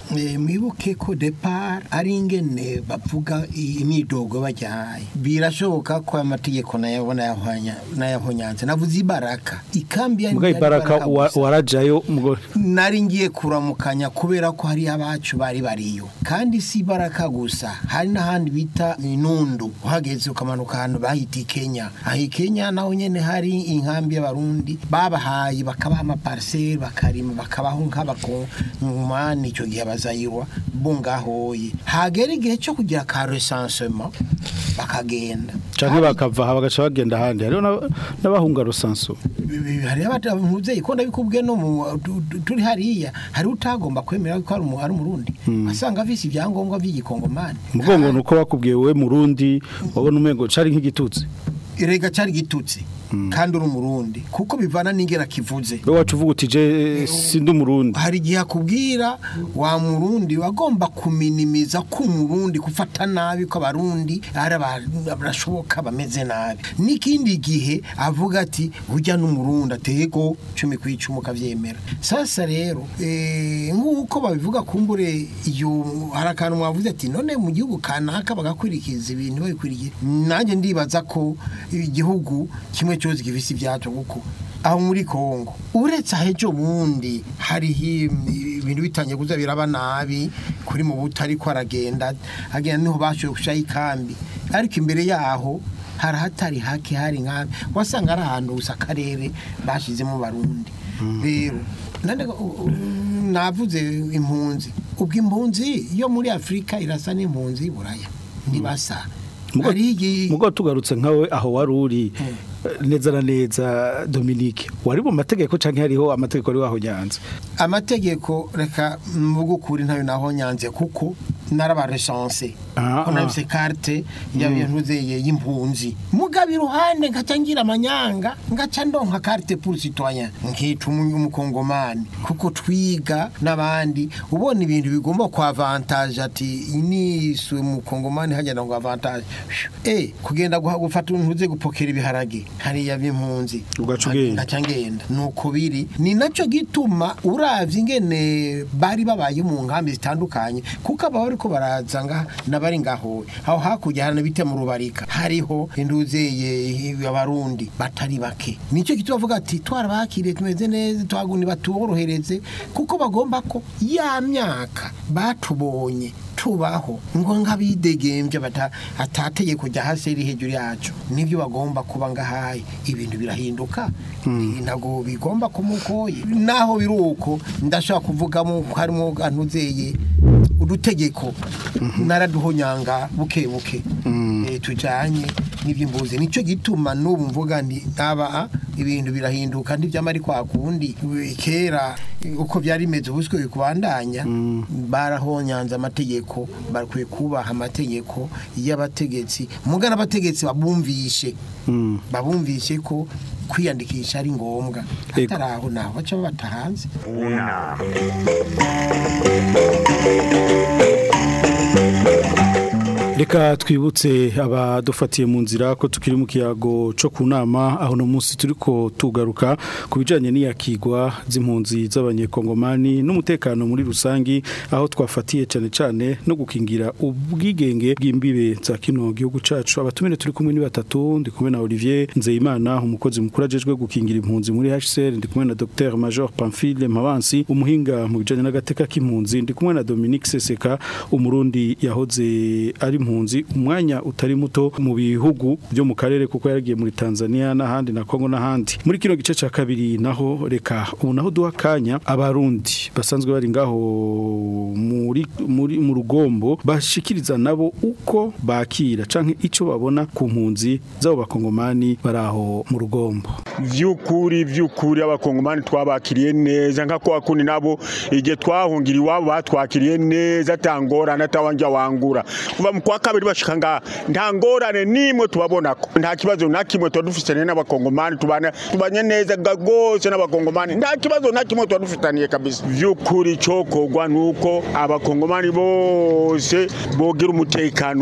Eh, mwibuke ko depart ari ingene bavuga imyidogo bajyaye birashoboka ko amategeko nayabona yahwanya nayahonyanze navuze ibaraka ikambi ya
mugaye baraka wa- warajayo mugore
nari ngiye kuramukanya kubera ko hari abacu bari bariyo kandi si baraka gusa hari n'ahandi bita inundu uhageze ukamanuka ahantu bahita i Kenya aho i Kenya naho nyene hari inkambi y'abarundi babahaye bakabaha amaparcelle bakarima bakabaho nk'abakongomani icyo gihe bazayirwa bo ngahoye hagera igihe cyo kugira ka recensement bakagenda
canke bakava aha bagaca bagenda ahandi hariho n'aba- n'abahunga rusanso
hari abavyeyi ko ndabikubwiye no mu tu- tu- turi hariya hari utagomba kwemera ko ari umu- ari umurundi asanga afise ibyangombwa by'igikongomani
mugongo nuko bakubwiye we murundi wabona umengo cari nk'igitutsi
erega cyari gitutsi kandi uri umurundi kuko bivana n'ingera kivuze
we wacu uvuga uti je sindi umurundi
hari igihe akubwira wa murundi wagomba kuminimiza ko umurundi gufata nabi ko abarundi ari abantu barashoboka bameze nabi n'ikindi gihe avuga ati ujya n'umurundi atego cumi ku icumi ukabyemera sasa rero eh, nk'uko babivuga kumbure iyo hari akantu mwavuze ati none mu gihugu kanaka bagakurikiza ibintu babikurikiye nanjye ndibaza ko igihugu kimwe cyose gifise ibyacu kuko aho muri Kongo uretse ahejo bundi hariho ibintu bitangiye kuza biraba nabi kuri mu butari ko aragenda agenda niho bashoboye gushaho ikambi ariko imbere yaho hari ahatari hake hari nkambi wasanga ari ahantu gusa akarere bashyizemo barundi rero nane u- u- navuze impunzi ubwo impunzi yo muri afurika irasa n'impunzi y'uburaya ntibasa hari igi-
mugo tugarutse nkawe aho wari uri neza na neza Dominique wari mu mategeko canke hariho amategeko ari waho nyanza
amategeko reka mvuga ukuri ntayo naho nyanze kuko narabaresanse
Ah,
ko
ah.
nabise carte y'ibintu zeye y'impunzi mugabe iruhande ngaca ngira amanyanga ngaca ndonka carte pour citoyen nkica umu- umukongomani kuko twiga n'abandi ubona ibintu bigomba ku avantage ati iniswe umukongomani hagenda ngo avantage eh kugenda guha- gufata ntuze gupokera ibiharage hariya b'impunzi
Ugaca ugenda.
ngaca ngenda nuko biri ni nacyo gituma uravye ingene bari babaye mu nkambi zitandukanye kuko aba bariko baraza nga nabari ngaho aho hakurya hari bite mu rubarika hariho induzeye abarundi batari bake nicyo gituma bavuga ati twarabakiriye tumeze neza twaguni batuborohereze kuko bagomba ko ya myaka batubonye tubaho ngo nk'abidegembye bata atateye kujya hasi iri hejuru yacu nibyo bagomba kuba ngahaye ibintu birahinduka ntabwo bigomba kumukoye naho biri uko ndashaka kuvugamo ko harimo antuzeye udutegeko naraduhonyanga buke buke Eh, tujanye n'iby'imbuzi nicyo gituma n'ubu mvuga nti aba ibintu birahinduka ntibyamari kwa kundi Eh, kera eh, uko byari bimeze ubuswe kubandanya barahonyanze amategeko bakwiye kubaha amategeko y'abategetsi mugana abategetsi babumvishe babumvishe ko kwiyandikisha ari ngombwa
Ego.
atari aho naho baca babata hanze
Una.
Reka twibutse abadufatiye mu nzira ko tukiri mu kiyago cyo ku nama aho no munsi turiko tugaruka ku bijanye n'iyakigwa z'impunzi z'abanyekongomani n'umutekano muri rusangi aho twafatiye cyane cyane no gukingira ubwigenge bw'imbibe za kino gihugu cacu abatumire turi kumwe ni batatu ndi kumwe na Olivier Nzeyimana umukozi mukuru ajejwe gukingira impunzi muri HCR ndi kumwe na Dr Major Pamphile Mabansi umuhinga mu bijanye n'agateka k'impunzi ndi kumwe na Dominique Seseka umurundi yahoze ari impunzi umwanya utari muto mu bihugu byo mu karere kuko yaragiye muri Tanzania n'ahandi na Kongo n'ahandi muri kino gice ca kabiri naho reka ubu naho duha kanya abarundi basanzwe bari ngaho muri muri mu rugombo bashikiriza nabo uko bakira canke ico babona ku mpunzi zabo bakongomani baraho mu rugombo
vy'ukuri vy'ukuri abakongomani twabakiriye neza nka kwa kundi nabo igihe twahungira iwabo batwakiriye neza atangorana atawanja wangura kuva mu kwa kabiri bashika ngaha nta ngorane nimwe tubabonako nta kibazo na kimwe tuba dufitaniye n'abakongomani tubana tubanye neza ga- rwose n'abakongomani nta kibazo na kimwe tuba dufitaniye kabisa vy'ukuri cokorwa nuko abakongomani bose bogira umutekano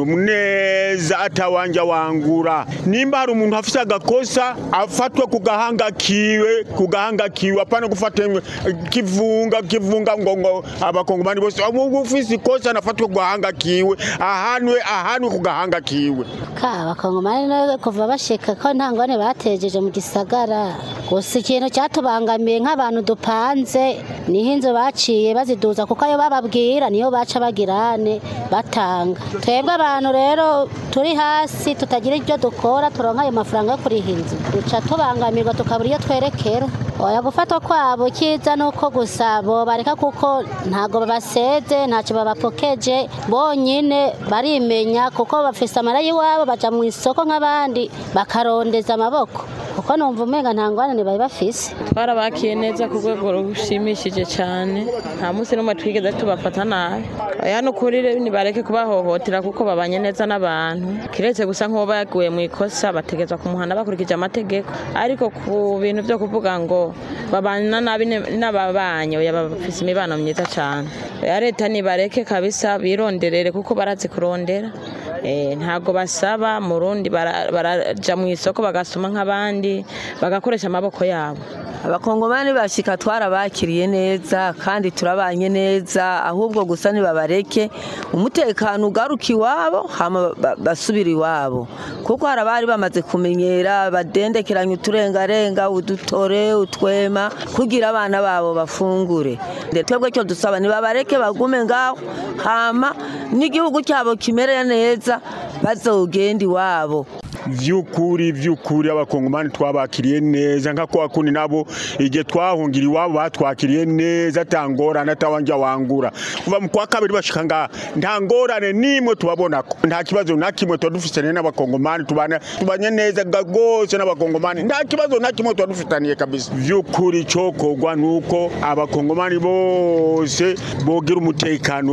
neza atawanja wangura nimba hari umuntu afise agakosa afatwe ku gahanga kiwe ku gahanga kiwe apana gufata imwe- kivunga kivunga ngo ngo abakongomani bose umuntu ufise ikosa nafatwe ku gahanga kiwe ahanwe ahanwe ku gahanga kiwe
ka abakongomani no kuva bashika ko nta ngwane batejeje mu gisagara gusa ikintu cyatubangamiye nk'abantu dupanze niho inzu baciye baziduza kuko ayo bababwira niyo baca bagirane batanga twebwe abantu rero turi hasi tutagira ibyo dukora turonka ayo mafaranga yo kuriha inzu duca tubangamirwa tukabura iyo twerekera oya gufatwa kwabo kiza nuko gusa bobareka kuko ntago babaseze ntacyo babapokeje bonyine barimenya kuko bafise amara y'iwabo baja mu isoko nk'abandi bakarondeza amaboko kuko numva umenga nta ngwanane bari bafise
twarabakiye neza ku rwego rushimishije cyane nta munsi n'umwe twigeze tubafata nabi aya ni ukuri rero nibareke kubahohotera kuko babanye neza n'abantu kiretse gusa nk'uwo baguye mu ikosa bategetswe kumuhana bakurikije amategeko ariko ku bintu byo kuvuga ngo babana nabi ne- n'ababanyi oya bafise imibano myiza cyane ya leta nibareke kabisa bironderere kuko barazi kurondera Eh, ntago basaba mu rundi bara- baraja mu isoko bagasoma nk'abandi bagakoresha amaboko yabo
abakongomani bashika twarabakiriye neza kandi turabanye neza ahubwo gusa nibabareke umutekano ugaruka iwabo hama ba- basubira iwabo kuko hari abari bamaze kumenyera badendekeranya uturengarenga udutore utwema kugira abana babo bafungure Nde twebwe cyo dusaba nibabareke bagume ngaho hama n'igihugu cyabo kimereye neza bazogenda iwabo
vy'ukuri vy'ukuri abakongomani twabakiriye neza nka kwa kundi nabo igihe twahungira iwabo batwakiriye neza ata ngorane atawanja wangura kuva mu kwa kabiri bashika ngaha nta ngorane nimwe tubabonako nta kibazo na kimwe tuba dufitaniye n'abakongomani tubana tubanye neza ga- rwose n'abakongomani nta kibazo na kimwe tuba dufitaniye kabisa vy'ukuri cokorwa nuko abakongomani bose bogira umutekano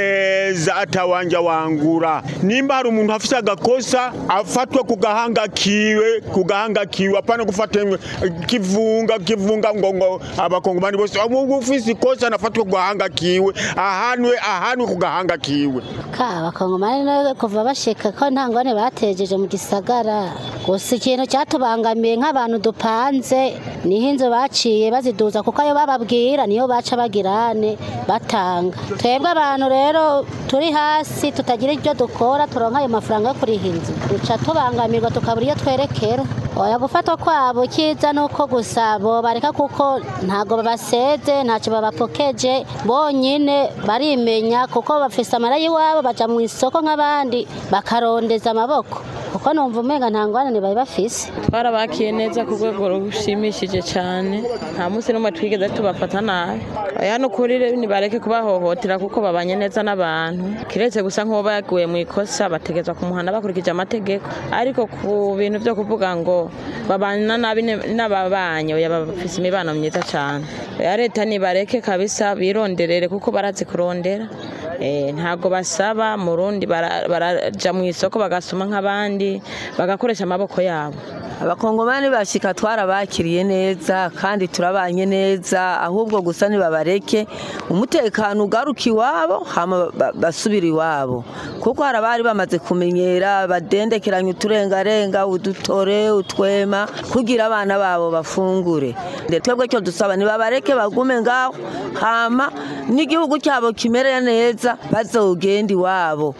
neza atawanja wangura nimba hari umuntu afise agakosa afatwe ku gahanga kiwe ku gahanga kiwe apana gufata imwe- kivunga kivunga ngo ngo abakongomani bose umuntu ufise ikosa nafatwe ku gahanga kiwe ahanwe ahanwe ku gahanga kiwe
ka abakongomani no kuva bashika ko nta ngwane batejeje mu gisagara gusa ikintu cyatubangamiye nk'abantu dupanze niho inzu baciye baziduza kuko ayo bababwira niyo baca bagirane batanga twebwe abantu rero turi hasi tutagira ibyo dukora turonka ayo mafaranga yo kuriha inzu duca tubangamirwa tukabura iyo twerekera oya gufatwa kwabo kiza nuko gusa bobareka kuko ntago babaseze ntacyo babapokeje bonyine barimenya kuko bafise amara y'iwabo baja mu isoko nk'abandi bakarondeza amaboko kuko numva umenga nta ngwanane bari bafise
twarabakiye neza ku rwego rushimishije cyane nta munsi n'umwe twigeze tubafata nabi aya ni ukuri rero nibareke kubahohotera kuko babanye neza n'abantu kiretse gusa nk'uwo baguye mu ikosa bategetswe kumuhana bakurikije amategeko ariko ku bintu byo kuvuga ngo babana nabi ne- n'ababanyi oya bafise imibano myiza cyane ya leta nibareke kabisa bironderere kuko barazi kurondera Eh, ntago basaba mu rundi bara- baraja mu isoko bagasoma nk'abandi bagakoresha amaboko yabo
abakongomani bashika twarabakiriye neza kandi turabanye neza ahubwo gusa nibabareke umutekano ugaruka iwabo hama ba- basubira iwabo kuko hari abari bamaze kumenyera badendekeranya uturengarenga udutore utwema kugira abana babo bafungure Nde twebwe cyo dusaba nibabareke bagume ngaho hama n'igihugu cyabo kimereye neza bazogenda iwabo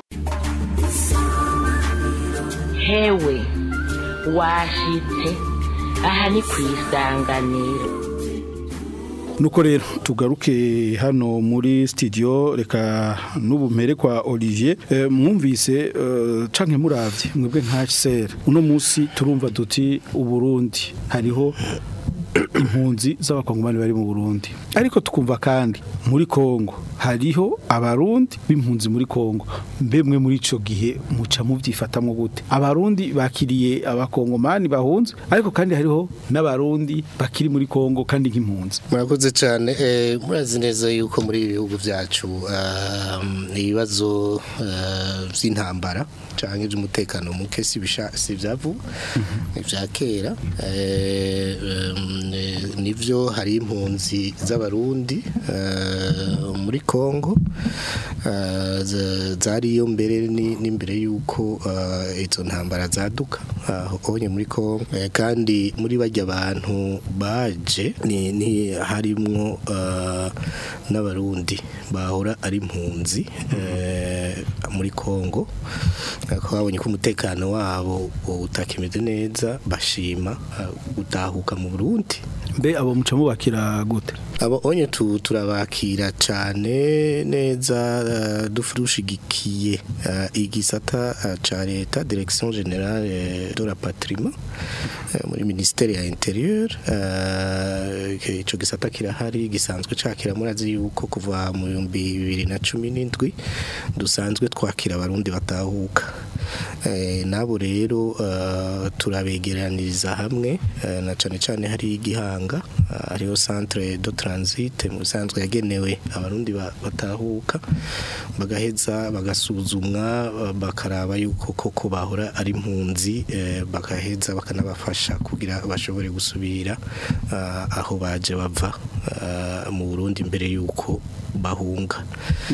hewe washitse aha ni ku isanganiro
nuko rero tugaruke hano muri studio reka n'ubu mpere kwa Olivier Eh, mwumvise eh, canke muravye mwebwe nka HCR uno munsi turumva duti uburundi hariho impunzi z'abakongomani bari mu Burundi ariko tukumva kandi muri Kongo hariho abarundi b'impunzi muri Kongo mbemwe muri ico gihe muca muvyifatamwo gute abarundi bakiriye abakongomani bahunze ariko kandi hariho n'abarundi bakiri muri Kongo kandi nk'impunzi
murakoze cyane eh, murazi neza yuko muri ibi bihugu byacu um, ibibazo uh, by'intambara cyangwa iby'umutekano muke si bisha- si byavu ni bya kera eh, um, eh, nivyo hari impunzi z'abarundi eh, muri Kongo eh, za- zariyo mbere ni- n'imbere yuko eh, izo ntambara zaduka aho onye muri Kongo Eh, kandi muri bajya abantu baje ni, ni harimwo eh, n'abarundi bahora ari impunzi eh, muri Kongo ko babonye ko umutekano wabo utakimeze neza bashima eh, gutahuka mu Burundi
mbe abo muca mubakira gute
abo onye tu, turabakira cyane neza uh, dushigikiye uh, igisata uh, ca leta direction générale eh, de la patrimoine uh, muri ministère ya intérieur uh, ke- ico gisata kirahari gisanzwe cakira murazi yuko kuva mu 2017 dusanzwe twakira abarundi batahuka eh, nabo rero uh, turabegeraniriza hamwe uh, na cane cane hari igihanga uh, hariho centre de transit mu bisanzwe yagenewe abarundi ba- batahuka bagaheza bagasuzumwa uh, bakaraba yuko koko bahora ari impunzi eh, bagaheza bakanabafasha kugira bashobore gusubira uh, aho baje bava uh, mu Burundi mbere yuko bahunga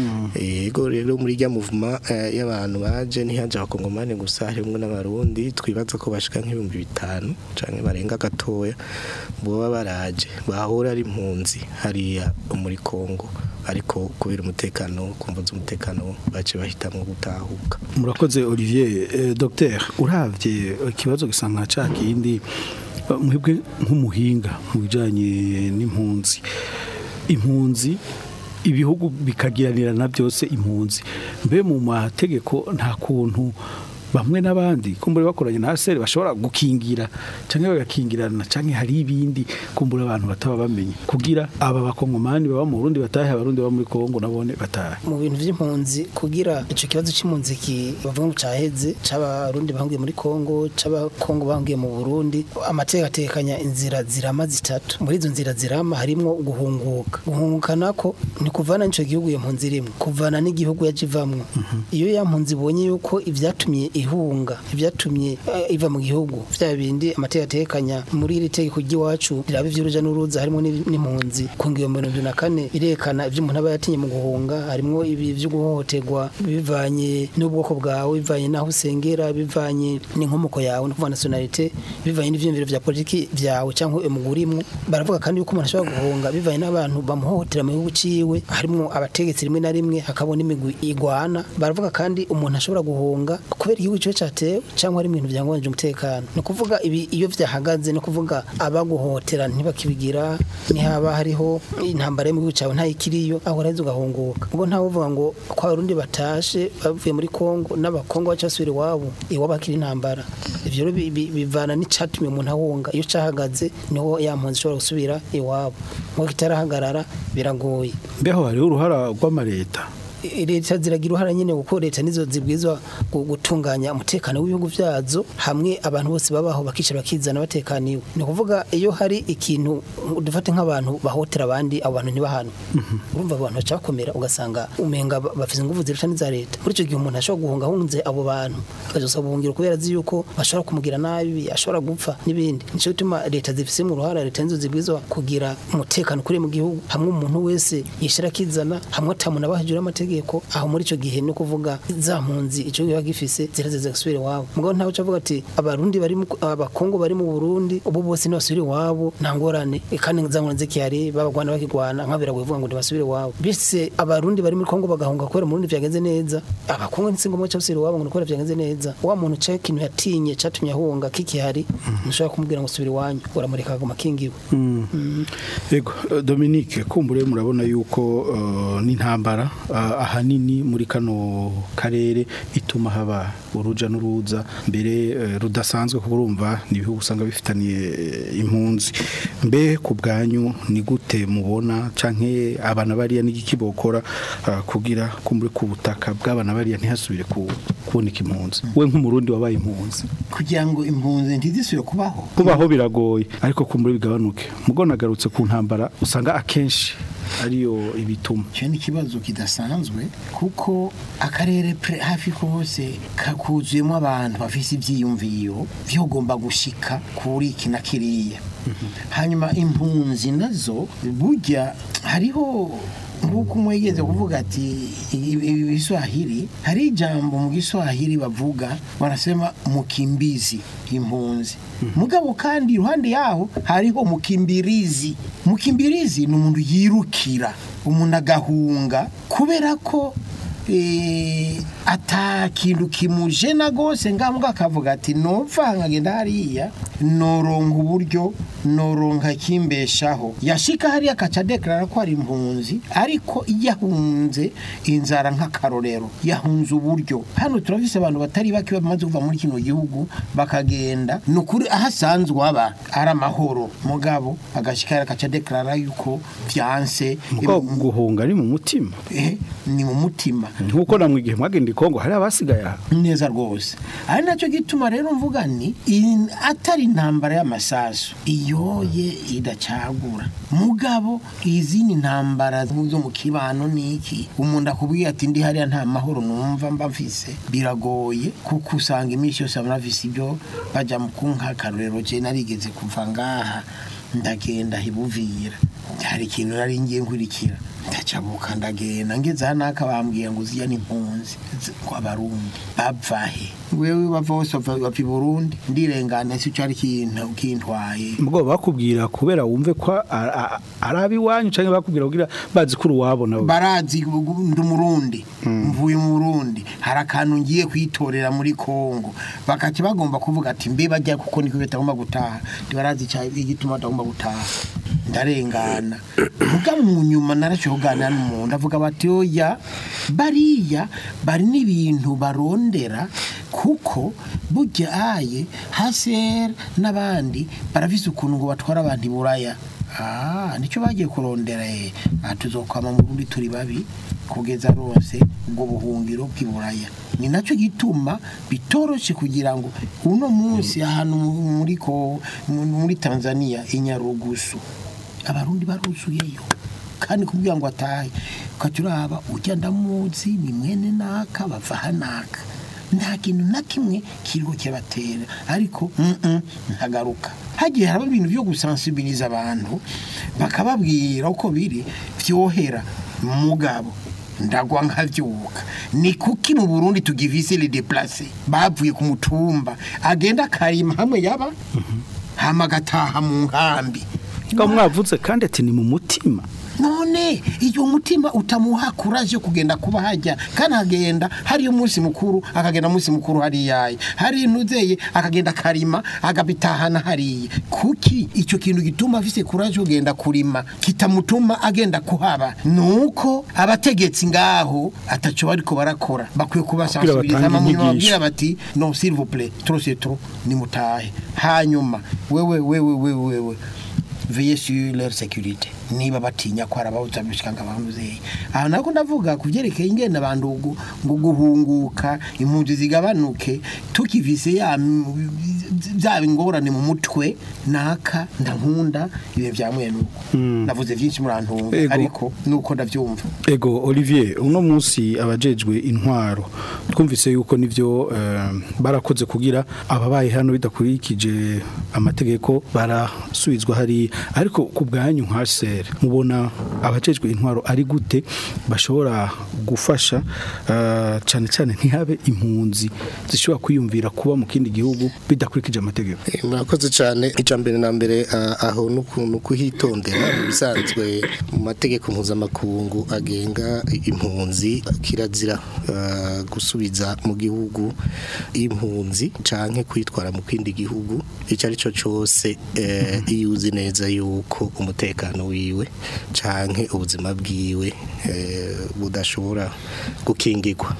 yego rero muri rya movement eh, y'abantu baje ntihaje abakongomani gusa harimwo n'abarundi twibaza ko bashika nk'ibihumbi bitanu canke barenga gatoya boba baraje bahora ari impunzi hariya muri Kongo ariko kubera umutekano kumva z'umutekano bace bahitamwo gutahuka
murakoze Olivier eh, docteur uravye ikibazo gisanga ca kindi eh, mwebwe nk'umuhinga mu bijanye n'impunzi impunzi ibihugu bikagiranirana byose impunzi mbe mu mategeko nta kuntu bamwe n'abandi kumbura bakoranye na sere bashobora gukingira cyangwa bagakingirana cyangwa hari ibindi kumbura abantu bataba bamenye kugira aba bakongomani baba mu Burundi batahe abarundi baba muri Kongo nabone batahe
mu bintu by'impunzi kugira ico kibazo c'impunzi ki bavuga ngo caheze c'abarundi bahungiye muri Kongo c'abakongo bahungiye mu Burundi amateka atekanya inzira zirama zitatu muri izo nzira zirama harimwo guhunguka guhunguka nako ni kuvana n'ico gihugu iyo mpunzi irimwo kuvana n'igihugu yajivamwo iyo ya mpunzi ibonye yuko ivyatumye ihunga ivyatumye eh, iva mu gihugu vya bindi amateka atekanya muri iri tegeko ry'iwacu riraba ivy'uruja n'uruza harimo n'ibi- n'impunzi ku ngingo ya mirongo ibiri na kane irekana ivyo umuntu aba yatinye mu guhunga harimwo ibi vyo guhohoterwa bivanye n'ubwoko bwawe bivanye n'aho usengera bivanye n'inkomoko yawe no kuvuga nationalite bivanye n'ivyiyumviro vya politiki vyawe cyangwa umugurimwo baravuga kandi yuko umuntu ashobora guhunga bivanye n'abantu bamuhohotera mu gihugu ciwe harimwo abategetsi rimwe na rimwe hakabona imigwi igwana baravuga kandi umuntu ashobora guhunga kubera igihugu ciwe catewe cyangwa ari ibintu vyangwanije umutekano ni ukuvuga ibi iyo vyahagaze ni ukuvuga abaguhotera ntibakibigira nihaba hariho intambara yo mu gihugu cawe ntayikiriyo aho uraheza ugahunguka ubwo ntawe uvuga ngo ko abarundi batashe bavuye muri kongo n'abakongo baca basubira iwabo iwabo hakiri intambara ivyo rero bi- bi- bivana n'icatumye umuntu ahunga iyo cahagaze niho ya mpunzi ishobora gusubira iwabo ngo kitarahagarara biragoye
mbeho hariho uruhara rw'amareta
I- leta ziragira uruhara nyine kuko leta nizo zibwirizwa gu- gutunganya umutekano w'ibihugu vyazo hamwe abantu bose babaho bakicara bakizana batekaniwe ni ukuvuga iyo hari ikintu dufate nk'abantu bahotera abandi abo bantu ntibahano urumva abo bantu baca bakomera ugasanga umenga ba- bafise inguvu zirusha n'iza leta muri icyo gihe umuntu ashobora guhunga ahunze abo bantu akazosaba ubuhungiro kubera azi yuko bashobora kumugira nabi ashobora gupfa n'ibindi nico gituma leta zifise mu ruhara leta nizo zibwirizwa kugira umutekano kuri mu gihugu hamwe umuntu wese yishira akizana hamwe atamuntu abahajura amategeko aho muri ico gihe no kuvuga za mpunzi ico gihe gifise zirazeze gusubira iwabo mugabo ntawe ucavuga ati abarundi bari mu abakongo bari mu Burundi ubu bose ntibasubire iwabo nta ngorane kandi za ngorane zikihari babagwana bakigwana nkabira kuvuga ngo ntibasubire iwabo bise abarundi bari muri Kongo bagahunga kubera mu Burundi vyagenze neza abakongo nsingo mu cyose iwabo ngo kubera vyagenze neza wa muntu cyo ikintu yatinye catumye ahunga kikihari ntushobora kumubwira ngo subira iwanyu uramureka aguma kingiwe
Ego eh, Dominique kumbure murabona yuko eh, n'intambara eh, ahanini muri kano karere ituma haba uruja n'uruza mbere eh, rudasanzwe kuko urumva ni ibihugu usanga bifitaniye eh, impunzi mbe ku bwanyu ni gute mubona canke abana bariya n'igiki bokora ah, kugira kumbure ku butaka bw'abana bariya ntihasubire ku- kuboneka impunzi we nk'umurundi wabaye impunzi
kugira ngo impunzi ntizisubire kubaho
kubaho biragoye ariko kumbure bigabanuke mugo nagarutse ku ntambara usanga akenshi ariyo ibituma
icyo ni ikibazo kidasanzwe kuko akarere pre- hafi kose kakuzuyemo abantu bafite ibyiyumviro byogomba gushika kuri iki na kiriya hanyuma impunzi nazo burya hariho nk'uko umwe yigeze kuvuga ati i- i- ibiswahili hari ijambo mu giswahili bavuga barasema mukimbizi impunzi mugabo kandi iruhande yaho hariho mukimbirizi mukimbirizi ni umuntu yirukira umuntu agahunga kubera ko eh, ata kintu kimujena gose ngambwa akavuga ati nopfa nkagenda hariya noronka uburyo noronka kimbeshaho yashika hariya akaca deklarara ko ari impunzi ariko yahunze inzara nk'akarorero yahunze uburyo hano turafise abantu batari bake bamaze kuva muri kino gihugu bakagenda ni ukuri aho asanzwe aba ari amahoro mugabo agashika hariya akaca deklarara yuko vyanse
mugo guhunga ni mu mutima
eh, ni mu mutima
nkuko namwe igihe mwagenda i Kongo hari abasigaye aha
neza rwose ari nacyo gituma rero mvuga ni in- atari intambara y'amasasu iyoye idacagura mugabo izindi ntambara zo mu kibano niki umuntu akubwiye ati ndi hariya nta mahoro numva mba mfise biragoye kuko usanga iminsi yose abantu bafise ibyo bajya mu kunkakarorero je narigeze kuva ngaha ndagenda hibuvira hari ikintu nari ngiye nkurikira ndacabuka ndagenda ngeze hano aka bambwiye ngo uziya n'impunzi z- ngo abarundi bavahe wewe bava bose bava bava i burundi ndirengana si cyo ari kintu kintwaye
mugo bakubwira kubera wumve ko a- a- ari abiwanyu canke bakubwira kugira bazi ko uruwabo nabo
barazi ubu ndi umurundi mvuye mu burundi hari akantu ngiye kwitorera muri kongo bakaca bagomba kuvuga ati mbe bajya kuko niko batagomba gutaha ntibarazi icya- igituma batagomba gutaha ndarengana mugabo mu nyuma narashoboye kuganira n'umuntu avuga bati oya bariya bari n'ibintu barondera kuko burya aye hasera n'abandi barafise ukuntu ngo batwara abantu i buraya Ah, nicyo bagiye kurondera eh Ah, tuzokwama mu Burundi turi babi kugeza rose ubwo buhungiro bw'iburaya ni nacyo gituma bitoroshe kugira ngo uno munsi ahantu mu- muri ko mu- muri Tanzania inyarugusu abarundi baruzuyeyo kandi kubwira ngo atahe ukaturaba ujya ndamuzi ni mwene naka bava hanaka nta kintu na kimwe kiriho kibatera ariko mm -mm, ntagaruka hagiye haraba ibintu byo gusensibiliza abantu bakababwira uko biri byohera mugabo ndagwa nkavyuka ni kuki mu Burundi tugivise les déplacés bavuye ku mutumba agenda karima hamwe yaba hama gataha mu nkambi
ngo mwavuze kandi ati ni mu mutima
none iyo mutima utamuha kuraje yo kugenda kuba hajya kandi agenda hari umunsi mukuru akagenda umunsi mukuru hari yayi hari inuzeye akagenda karima agabitahana hariya kuki icyo kintu gituma afise kuraje yo kugenda kurima kitamutuma agenda kuhaba nuko abategetsi ngaho ataco bariko barakora bakwiye kubasansibiliza
batange
mu nyuma
inyigisho.
babwira bati non s'il vous plaît trop c'est trop nimutahe hanyuma wewe wewe wewe wewe veillez sur leur sécurité niba batinya ko arababuza bishika ngabantuze aha nako ndavuga kuvyerekeye ingenda abantu gu- ngo guhunguka impunzi zigabanuke tukivise ya byaba ingorane mu mutwe naka ndankunda ibe vya mwene uko navuze vyinshi murantunga
Ego.
ariko nuko ndavyumva
Ego Olivier uno munsi abajejwe intwaro twumvise yuko nivyo eh, barakoze kugira ababaye hano bidakurikije amategeko barasubizwa hari ariko ku bwanyu nka ser mubona abajejwe intwaro ari gute bashobora gufasha eh, cane cane ntihabe impunzi zishobora kwiyumvira kuba mu kindi gihugu bidakurikije amategeko
murakoze cyane icya mbere na mbere ah, aho n'ukuntu kuhitondera mu bisanzwe mu mategeko mpuzamakungu agenga impunzi kirazira ah, gusubiza mu gihugu impunzi canke kwitwara mu kindi gihugu icyo ari cyo cyose eh, iyo uzi neza yuko umutekano wiwe canke ubuzima bwiwe eh, budashobora gukingirwa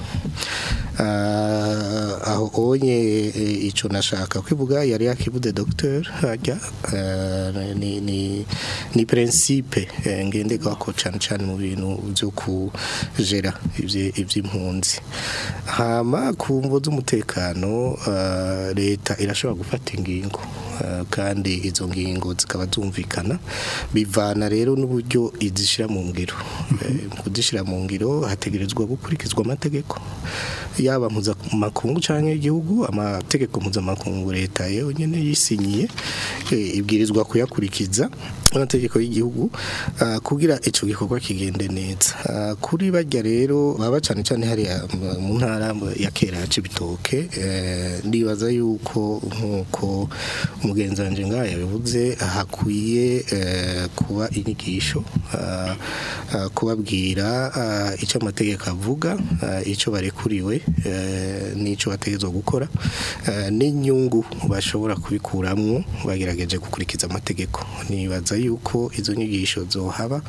Ah, aho onye eh, ico nashaka kwivuga yari yakivuze docteur hajya eh, ni ni ni principe eh, ngenderwako cyane cyane mu bintu byo kujera ivye ivy'impunzi hama ku mvo z'umutekano ah, leta irashobora gufata ingingo ah, kandi izo ngingo zikaba zumvikana bivana rero n'uburyo izishira mu ngiro Eh, mu kuzishira mu ngiro hategerezwa gukurikizwa amategeko yaba mpuzamakungu cyangwa igihugu amategeko mpuzamakungu leta yewe nyine yisinyiye eh, ibwirizwa kuyakurikiza amategeko y'igihugu ah, kugira ico gikorwa kigende neza Ah, kuri bajya rero baba cyane cyane hariya mu- mu ntara ya kera ya Cibitoke eh, ndibaza yuko nkuko umugenzi wanje ngaha yabivuze hakwiye eh, kuba inyigisho ah, ah, kubabwira ah, icyo amategeko avuga ah, icyo barekuriwe eh, n'icyo bategerezwa gukora eh, n'inyungu bashobora kubikuramwo bagerageje gukurikiza amategeko nibaza yuko izo nyigisho zohaba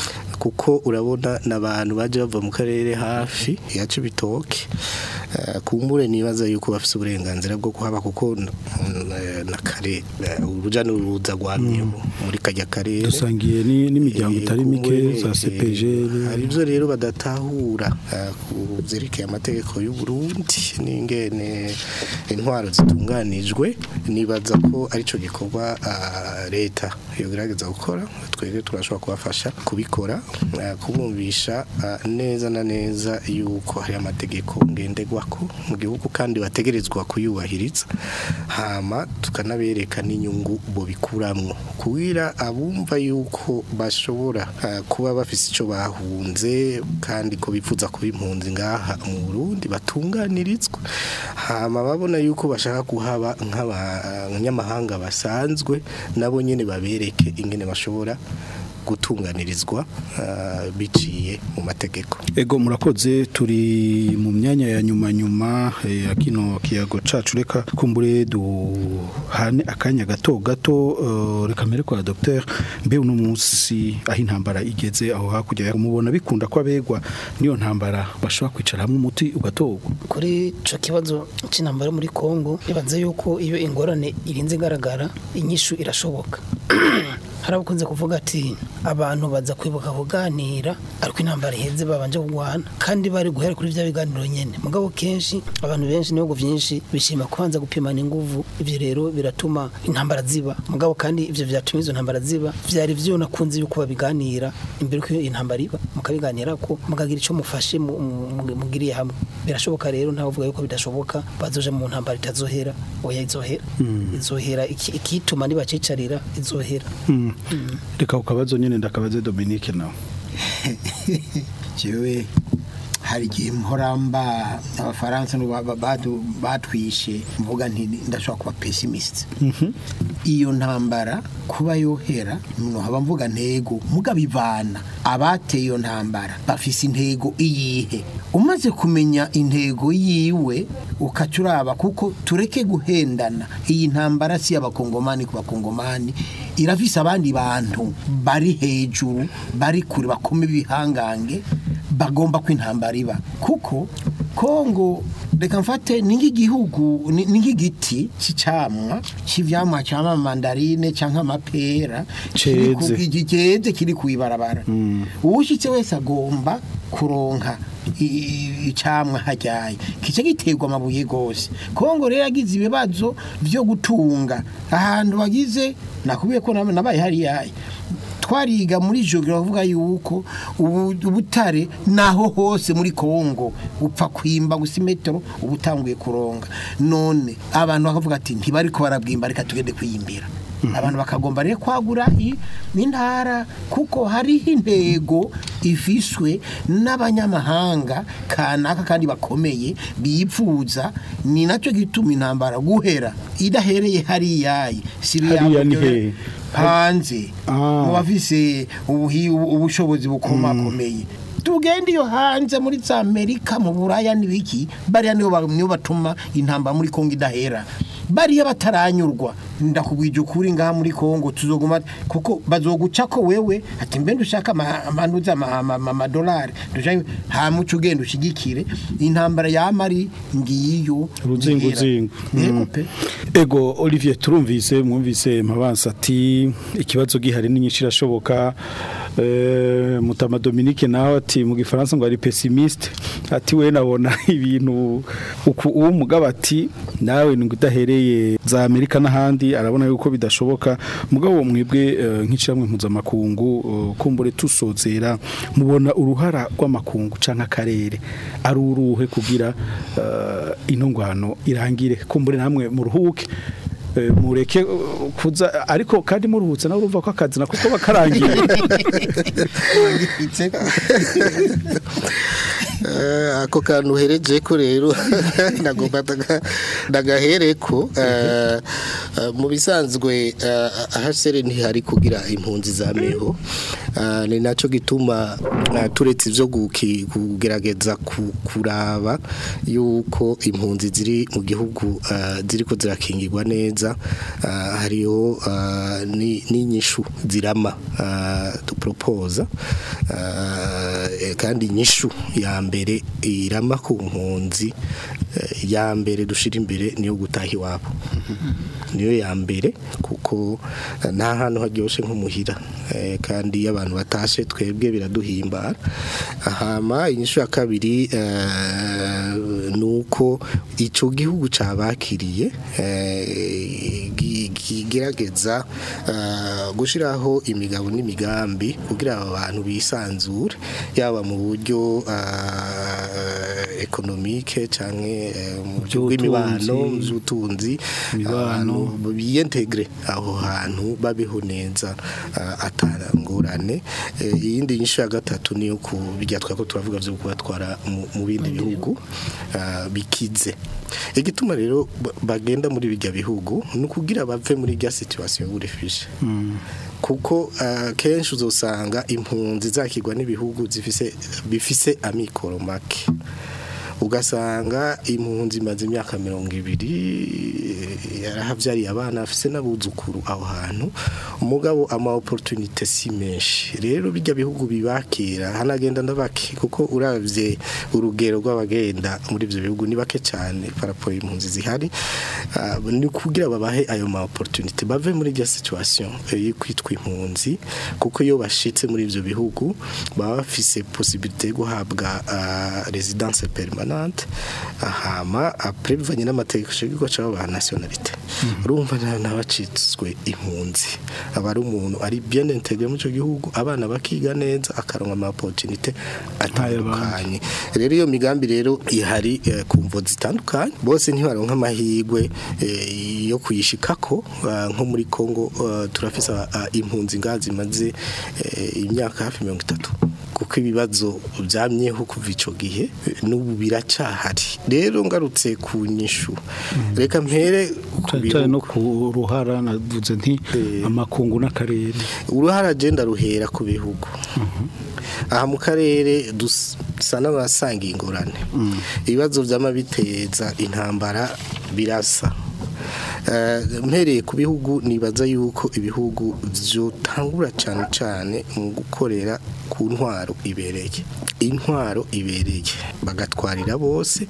kuko urabona n'abantu baje bava mu karere hafi ya Cibitoke eh, kumbure nibaza yuko bafite uburenganzira bwo kuhaba kuko n- n- na kare eh, uruja n'uruza rwamye muri kajya karere
dusangiye ni- n'imiryango
Eh,
itari mike
kumbure,
za
eh,
CPG
hari ibyo rero badatahura eh, ku byerekeye amategeko y'u Burundi n'ingene intwaro zitunganijwe nibaza ko arico gikorwa ah, leta yogerageza gukora twebwe turashobora kubafasha kubikora eh, kubumvisha ah, neza na neza yuko hari amategeko ngenderwako mu gihugu kandi bategerezwa kuyubahiriza hama tukanabereka n'inyungu bo bikuramwo kugira abumva yuko bashobora ah, kuba bafise ico bahunze kandi ko bifuza kuba impunzi ngaha mu Burundi batunganirizwa hama babona yuko bashaka kuhaba nk'abanyamahanga basanzwe nabo nyene babereke ingene bashobora gutunganirizwa ah, biciye mu mategeko
Ego murakoze turi mu myanya ya nyuma nyuma eh, ya kino kiyago cacu reka kumbure duhane akanya gato gato eh, reka mbere kwa docteur mbe uno munsi aho intambara igeze aho hakurya mubona bikunda ko abegwa niyo ntambara bashobora kwicara hamwe umuti ugatogwa
kuri ico kibazo c'intambara muri Kongo ibanze yuko iyo ingorane irinze igaragara inyishu irashoboka hari abakunze kuvuga ati abantu baza kwibuka kuganira ariko intambara iheze babanje kugwana kandi bari guhera kuri bya biganiro nyene mugabo kenshi abantu benshi n'ibihugu vyinshi bishima kubanza gupimana inguvu ivyo rero biratuma intambara ziba mugabo kandi ivyo vyatuma izo ntambara ziba vyari vyo nakunze yuko babiganira imbere ko intambara iba mukabiganira ko mukagira ico mufashe mu- mu- mugiriye hamwe birashoboka rero ntawe uvuga yuko bidashoboka bazoja mu ntambara itazohera oya izohera
Mm.
izohera iki- ikituma nibacicarira izohera
Mm. reka ukabazo nyene ndakabaze Dominique nawe
jewe hari igihe mporamba abafaransa nibo ba- badu- batwishe mvuga nti ndashobora kuba pessimist iyo ntambara kuba yohera no haba mvuga ntego mugabo ivana abateye iyo ntambara bafise intego iyihe umaze kumenya intego yiwe ukaca uraba kuko tureke guhendana iyi ntambara si y'abakongomani ku bakongomani irafise abandi bantu bari hejuru bari kure bakoma ibihangange bagomba ko intambara iba kuko kongo reka mfate ni nk'igihugu ni ni nk'igiti cy'icamwa cy'ivyamwa cyama mandarine cyangwa amapera kiri ku-
Ceze.
igi- ceze kiri ku ibarabara uwushitse wese agomba kuronka i- i- icamwa hajyaye kice giterwa amabuye gose kongo rero yagize ibibazo vyo gutunga ahantu wagize nakubiye ko na- nabaye hariyaye twariga muri jogera bavuga yuko ubu- ubutare naho hose muri Kongo upfa kwimba gusa imetero ubutanguye kuronga none abantu bakavuga ati ntibari ko barabwimba reka tugende kwiyimbira abantu bakagomba rero kwagura i- n'intara kuko hariho intego ifiswe n'abanyamahanga kanaka kandi bakomeye bipfuza ni nacyo gituma intambara guhera idahereye hariyayi si
Hariya ni
biyabyo-
hehe?
hanze mu bafise ubuhi- ubu- ubushobozi bukomakomeye tugende iyo hanze muri za amerika mu buraya n'ibiki bariya nibo ba- nibo batuma intambara muri kongo idahera bariya bataranyurwa ndakubwije ukuri ngaha muri Kongo tuzoguma kuko bazoguca ko wewe ati mbe ndushaka amanuza amadolari dushaka ha muco ugenda ushigikire intambara yamari ngiyo
ruzinguzingu
Yego pe.
ego Olivier turumvise mwumvise mabansa ati ikibazo gihari ni nyinshi irashoboka eh, mutama Dominique nawe ati mu gifaransa ngo ari pessimiste ati we nabona ibintu uku uwo mugabo ati nawe ni udahereye za Amerika n'ahandi arabona yuko bidashoboka mugabo mwebwe eh, nk'icamwe mpuzamakungu eh, kumbure tusozera mubona uruhara rw'amakungu canke akarere ari uruhe kugira eh, intungwano irangire kumbure namwe muruhuke eh, mureke eh, kuza ariko kandi muruhutse nawe urumva ko akazi nako kuba karangiye
Eh, ako kantu uhereje ko rero nagomba ndaga- ndagahereko eh, eh, mu bisanzwe eh, ahasere ntihari kugira impunzi za meho Eh, ni nacyo gituma eh, turetse ibyo guki- kugerageza ku- kuraba yuko impunzi ziri mu gihugu eh, ziriko zirakingirwa neza eh, hariho eh, ni- n'inyishu zirama eh, duporopoza eh, kandi inyishu ya mbere irama ku mpunzi eh, ya mbere dushira imbere niyo gutaha iwabo niyo ya mbere kuko eh, nta hantu haryoshe nk'umuhira eh, kandi iyo abantu batashe twebwe biraduhimbara hama inyishu ya kabiri eh, ni uko icyo gihugu cabakiriye eh, gi- kigerageza eh, gushyiraho imigabo n'imigambi kugira aba bantu bisanzure yaba mu buryo eh, ekonomike canke eh, mu buryo bw'imibano mu by'ubutunzi abantu biyentegre aho hantu babeho neza eh, atangorane Eh, iyindi nyishu ya gatatu niyo ku bijya twako turavuga byo kubatwara mu- mu bindi bihugu eh, bikize igituma rero ba- bagenda muri bijya bihugu ni ukugira bave muri rya situation y'uburefishe kuko uh, kenshi uzosanga impunzi zakirwa n'ibihugu zifise bifise amikoro make ugasanga impunzi imaze imyaka mirongo ibiri yarahabyariye abana afise n'abuzukuru aho hantu umugabo ama opportunité si menshi rero bijya bihugu bibakira hanagenda ndabake kuko uravye urugero rw'abagenda muri ivyo bihugu ni bake cyane parapo impunzi zihari Ah, ni kugira babahe ayo ma opportunité bave muri rya situation eh, yo kwitwa impunzi kuko iyo bashitse muri ivyo bihugu baba bafise possibilité yo guhabwa ah, résidence permanente ahama après bivanye n'amategeko shingiro cyaba ba nationalité urumva na- n'abacitswe impunzi aba ari umuntu ari bien intégré mu cyo gihugu abana bakiga neza akaronka ama opportunité atandukanye rero iyo migambi rero ihari eh, ku mvo zitandukanye bose ntibaronka amahirwe eh, yo kuyishikako ah, nko muri Kongo ah, turafise ah, impunzi ngazi zimaze eh, imyaka hafi mirongo itatu kuko ibibazo byamyeho kuva ico gihe eh, n'ubu biracahari rero ngarutse ku nyishu reka mpere ku
cyane no ku ruhara navuze nti amakungu n'akarere
uruhara agenda ruhera ku bihugu aha mu karere dusa n'abasanga ingorane ibibazo byama biteza intambara birasa Eh, mpereye ku bihugu nibaza yuko ibihugu byotangura cyane cyane mu gukorera ku ntwaro ibereye intwaro ibereye bagatwarira bose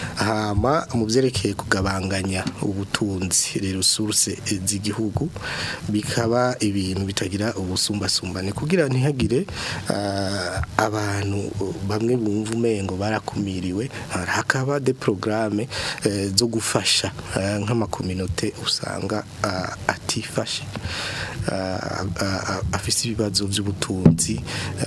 hama mu byerekeye kugabanganya ubutunzi rero source z'igihugu bikaba ibintu bitagira ubusumbasumbane kugira ntihagire ah, abantu bamwe bumva umengo barakumiriwe hakaba de programme eh, zo gufasha eh, nk'amakominote usanga ah, atifashe ah, ah, afise ibibazo by'ubutunzi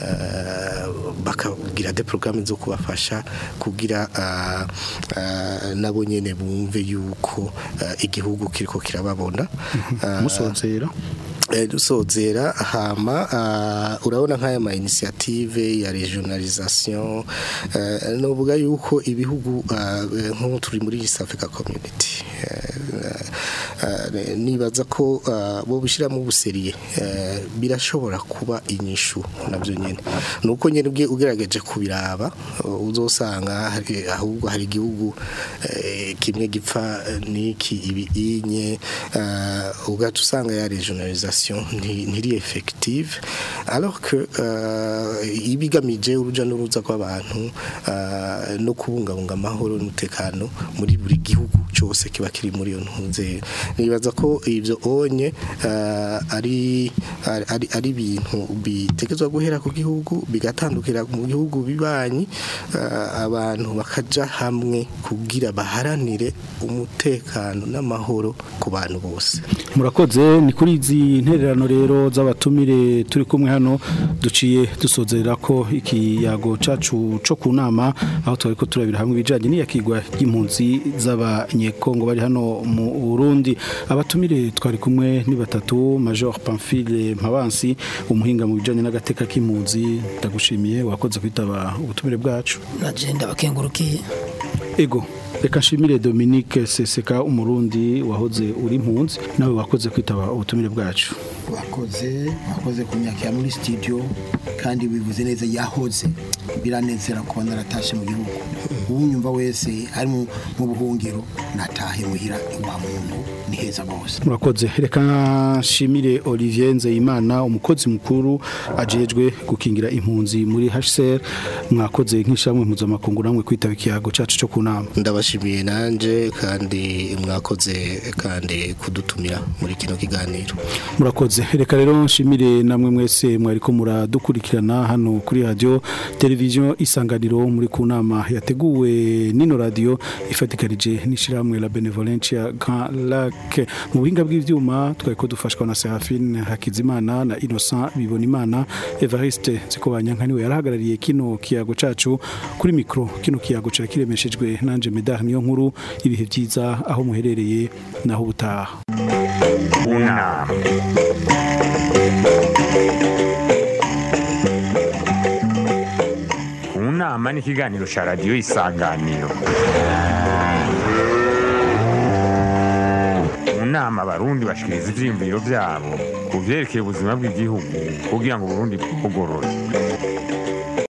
ah, bakagira de programme zo kubafasha kugira ah, ah, nabo nyene bumve yuko ah, igihugu kiriko kirababona Ah,
musozera
Eh, dusozera hama uh, urabona nk'aya ma initiative ya regionalisation uh, novuga yuko ibihugu uh, nko turi muri East Africa Community uh, eh, nibaza ko eh, bo bishyiramo ubuseriye eh, birashobora kuba inyishu nabyo nyine nuko nyine ubwe ugerageje kubiraba uh, uzosanga hari- ahubwo hari igihugu eh, kimwe gipfa eh, n'iki ibi inye uh, ugaca usanga ya regionalisation nti- ntiri effective alors que uh, ibigamije uruja n'uruza rw'abantu uh, no kubungabunga amahoro n'umutekano muri buri gihugu cyose kiba kiri muri iyo ntuze nibaza ko ivyo onye uh, ari ari- ari ari ibintu bitegezwa guhera ku gihugu bigatandukira mu gihugu bibanyi uh, abantu bakaja hamwe kugira baharanire umutekano n'amahoro ku bantu bose
murakoze ni kuri izi ntererano rero z'abatumire turi kumwe hano duciye dusozerera ko ikiyago cacu co ku nama aho twari ko turabira hamwe ibijanye n'iyakigwa ry'impunzi z'abanyekongo bari hano mu Burundi abatumire twari kumwe ni batatu Major Pamphile Mpabansi umuhinga mu bijanye n'agateka k'impunzi ndagushimiye wakoze kwitaba ubutumire bwacu
nagenda bakengurukiye
ego reka nshimire Dominique Seseka umurundi wahoze uri impunzi nawe wakoze kwitaba ubutumire bwacu
wakoze wakoze kunyakira muri studio kandi wivuze neza yahoze biranezera kuba naratashe mu gihugu uwunyumva wese ari mu mu buhungiro natahe muhira iwa muntu ni heza bose
murakoze reka nshimire Olivier Nzeyimana umukozi mukuru ajejwe gukingira impunzi muri HCR mwakoze nk'ishamwe mpuzamakungu namwe kwitaba ikiyago cacu cyo kunama
ndabashimiye nanje kandi mwakoze kandi kudutumira muri kino kiganiro
murakoze reka rero nshimire namwe mwese mwariko muradukurikirana hano kuri radio televiziyo isanganiro muri ku nama yateguwe nino radio ifatikanije n'ishiramwe la benevolencia Grand Lac mu buhinga bw'ivyuma twari ko dufashwa na Serafine Hakizimana na Innocent Bibonimana Evariste Zikobanya nkaniwe yarahagarariye kino kiyago cacu kuri mikro kino kiyago cari kiremeshejwe nanje Medar niyo nkuru ibihe byiza aho muherereye naho ubutaha
Una. Unama ni ikiganiro cya radiyo isanganiro mu nama abarundi bashikiriza ivyiyumviro vyabo ku vyerekeye ubuzima bw'igihugu kugira ngo uburundi bwugorore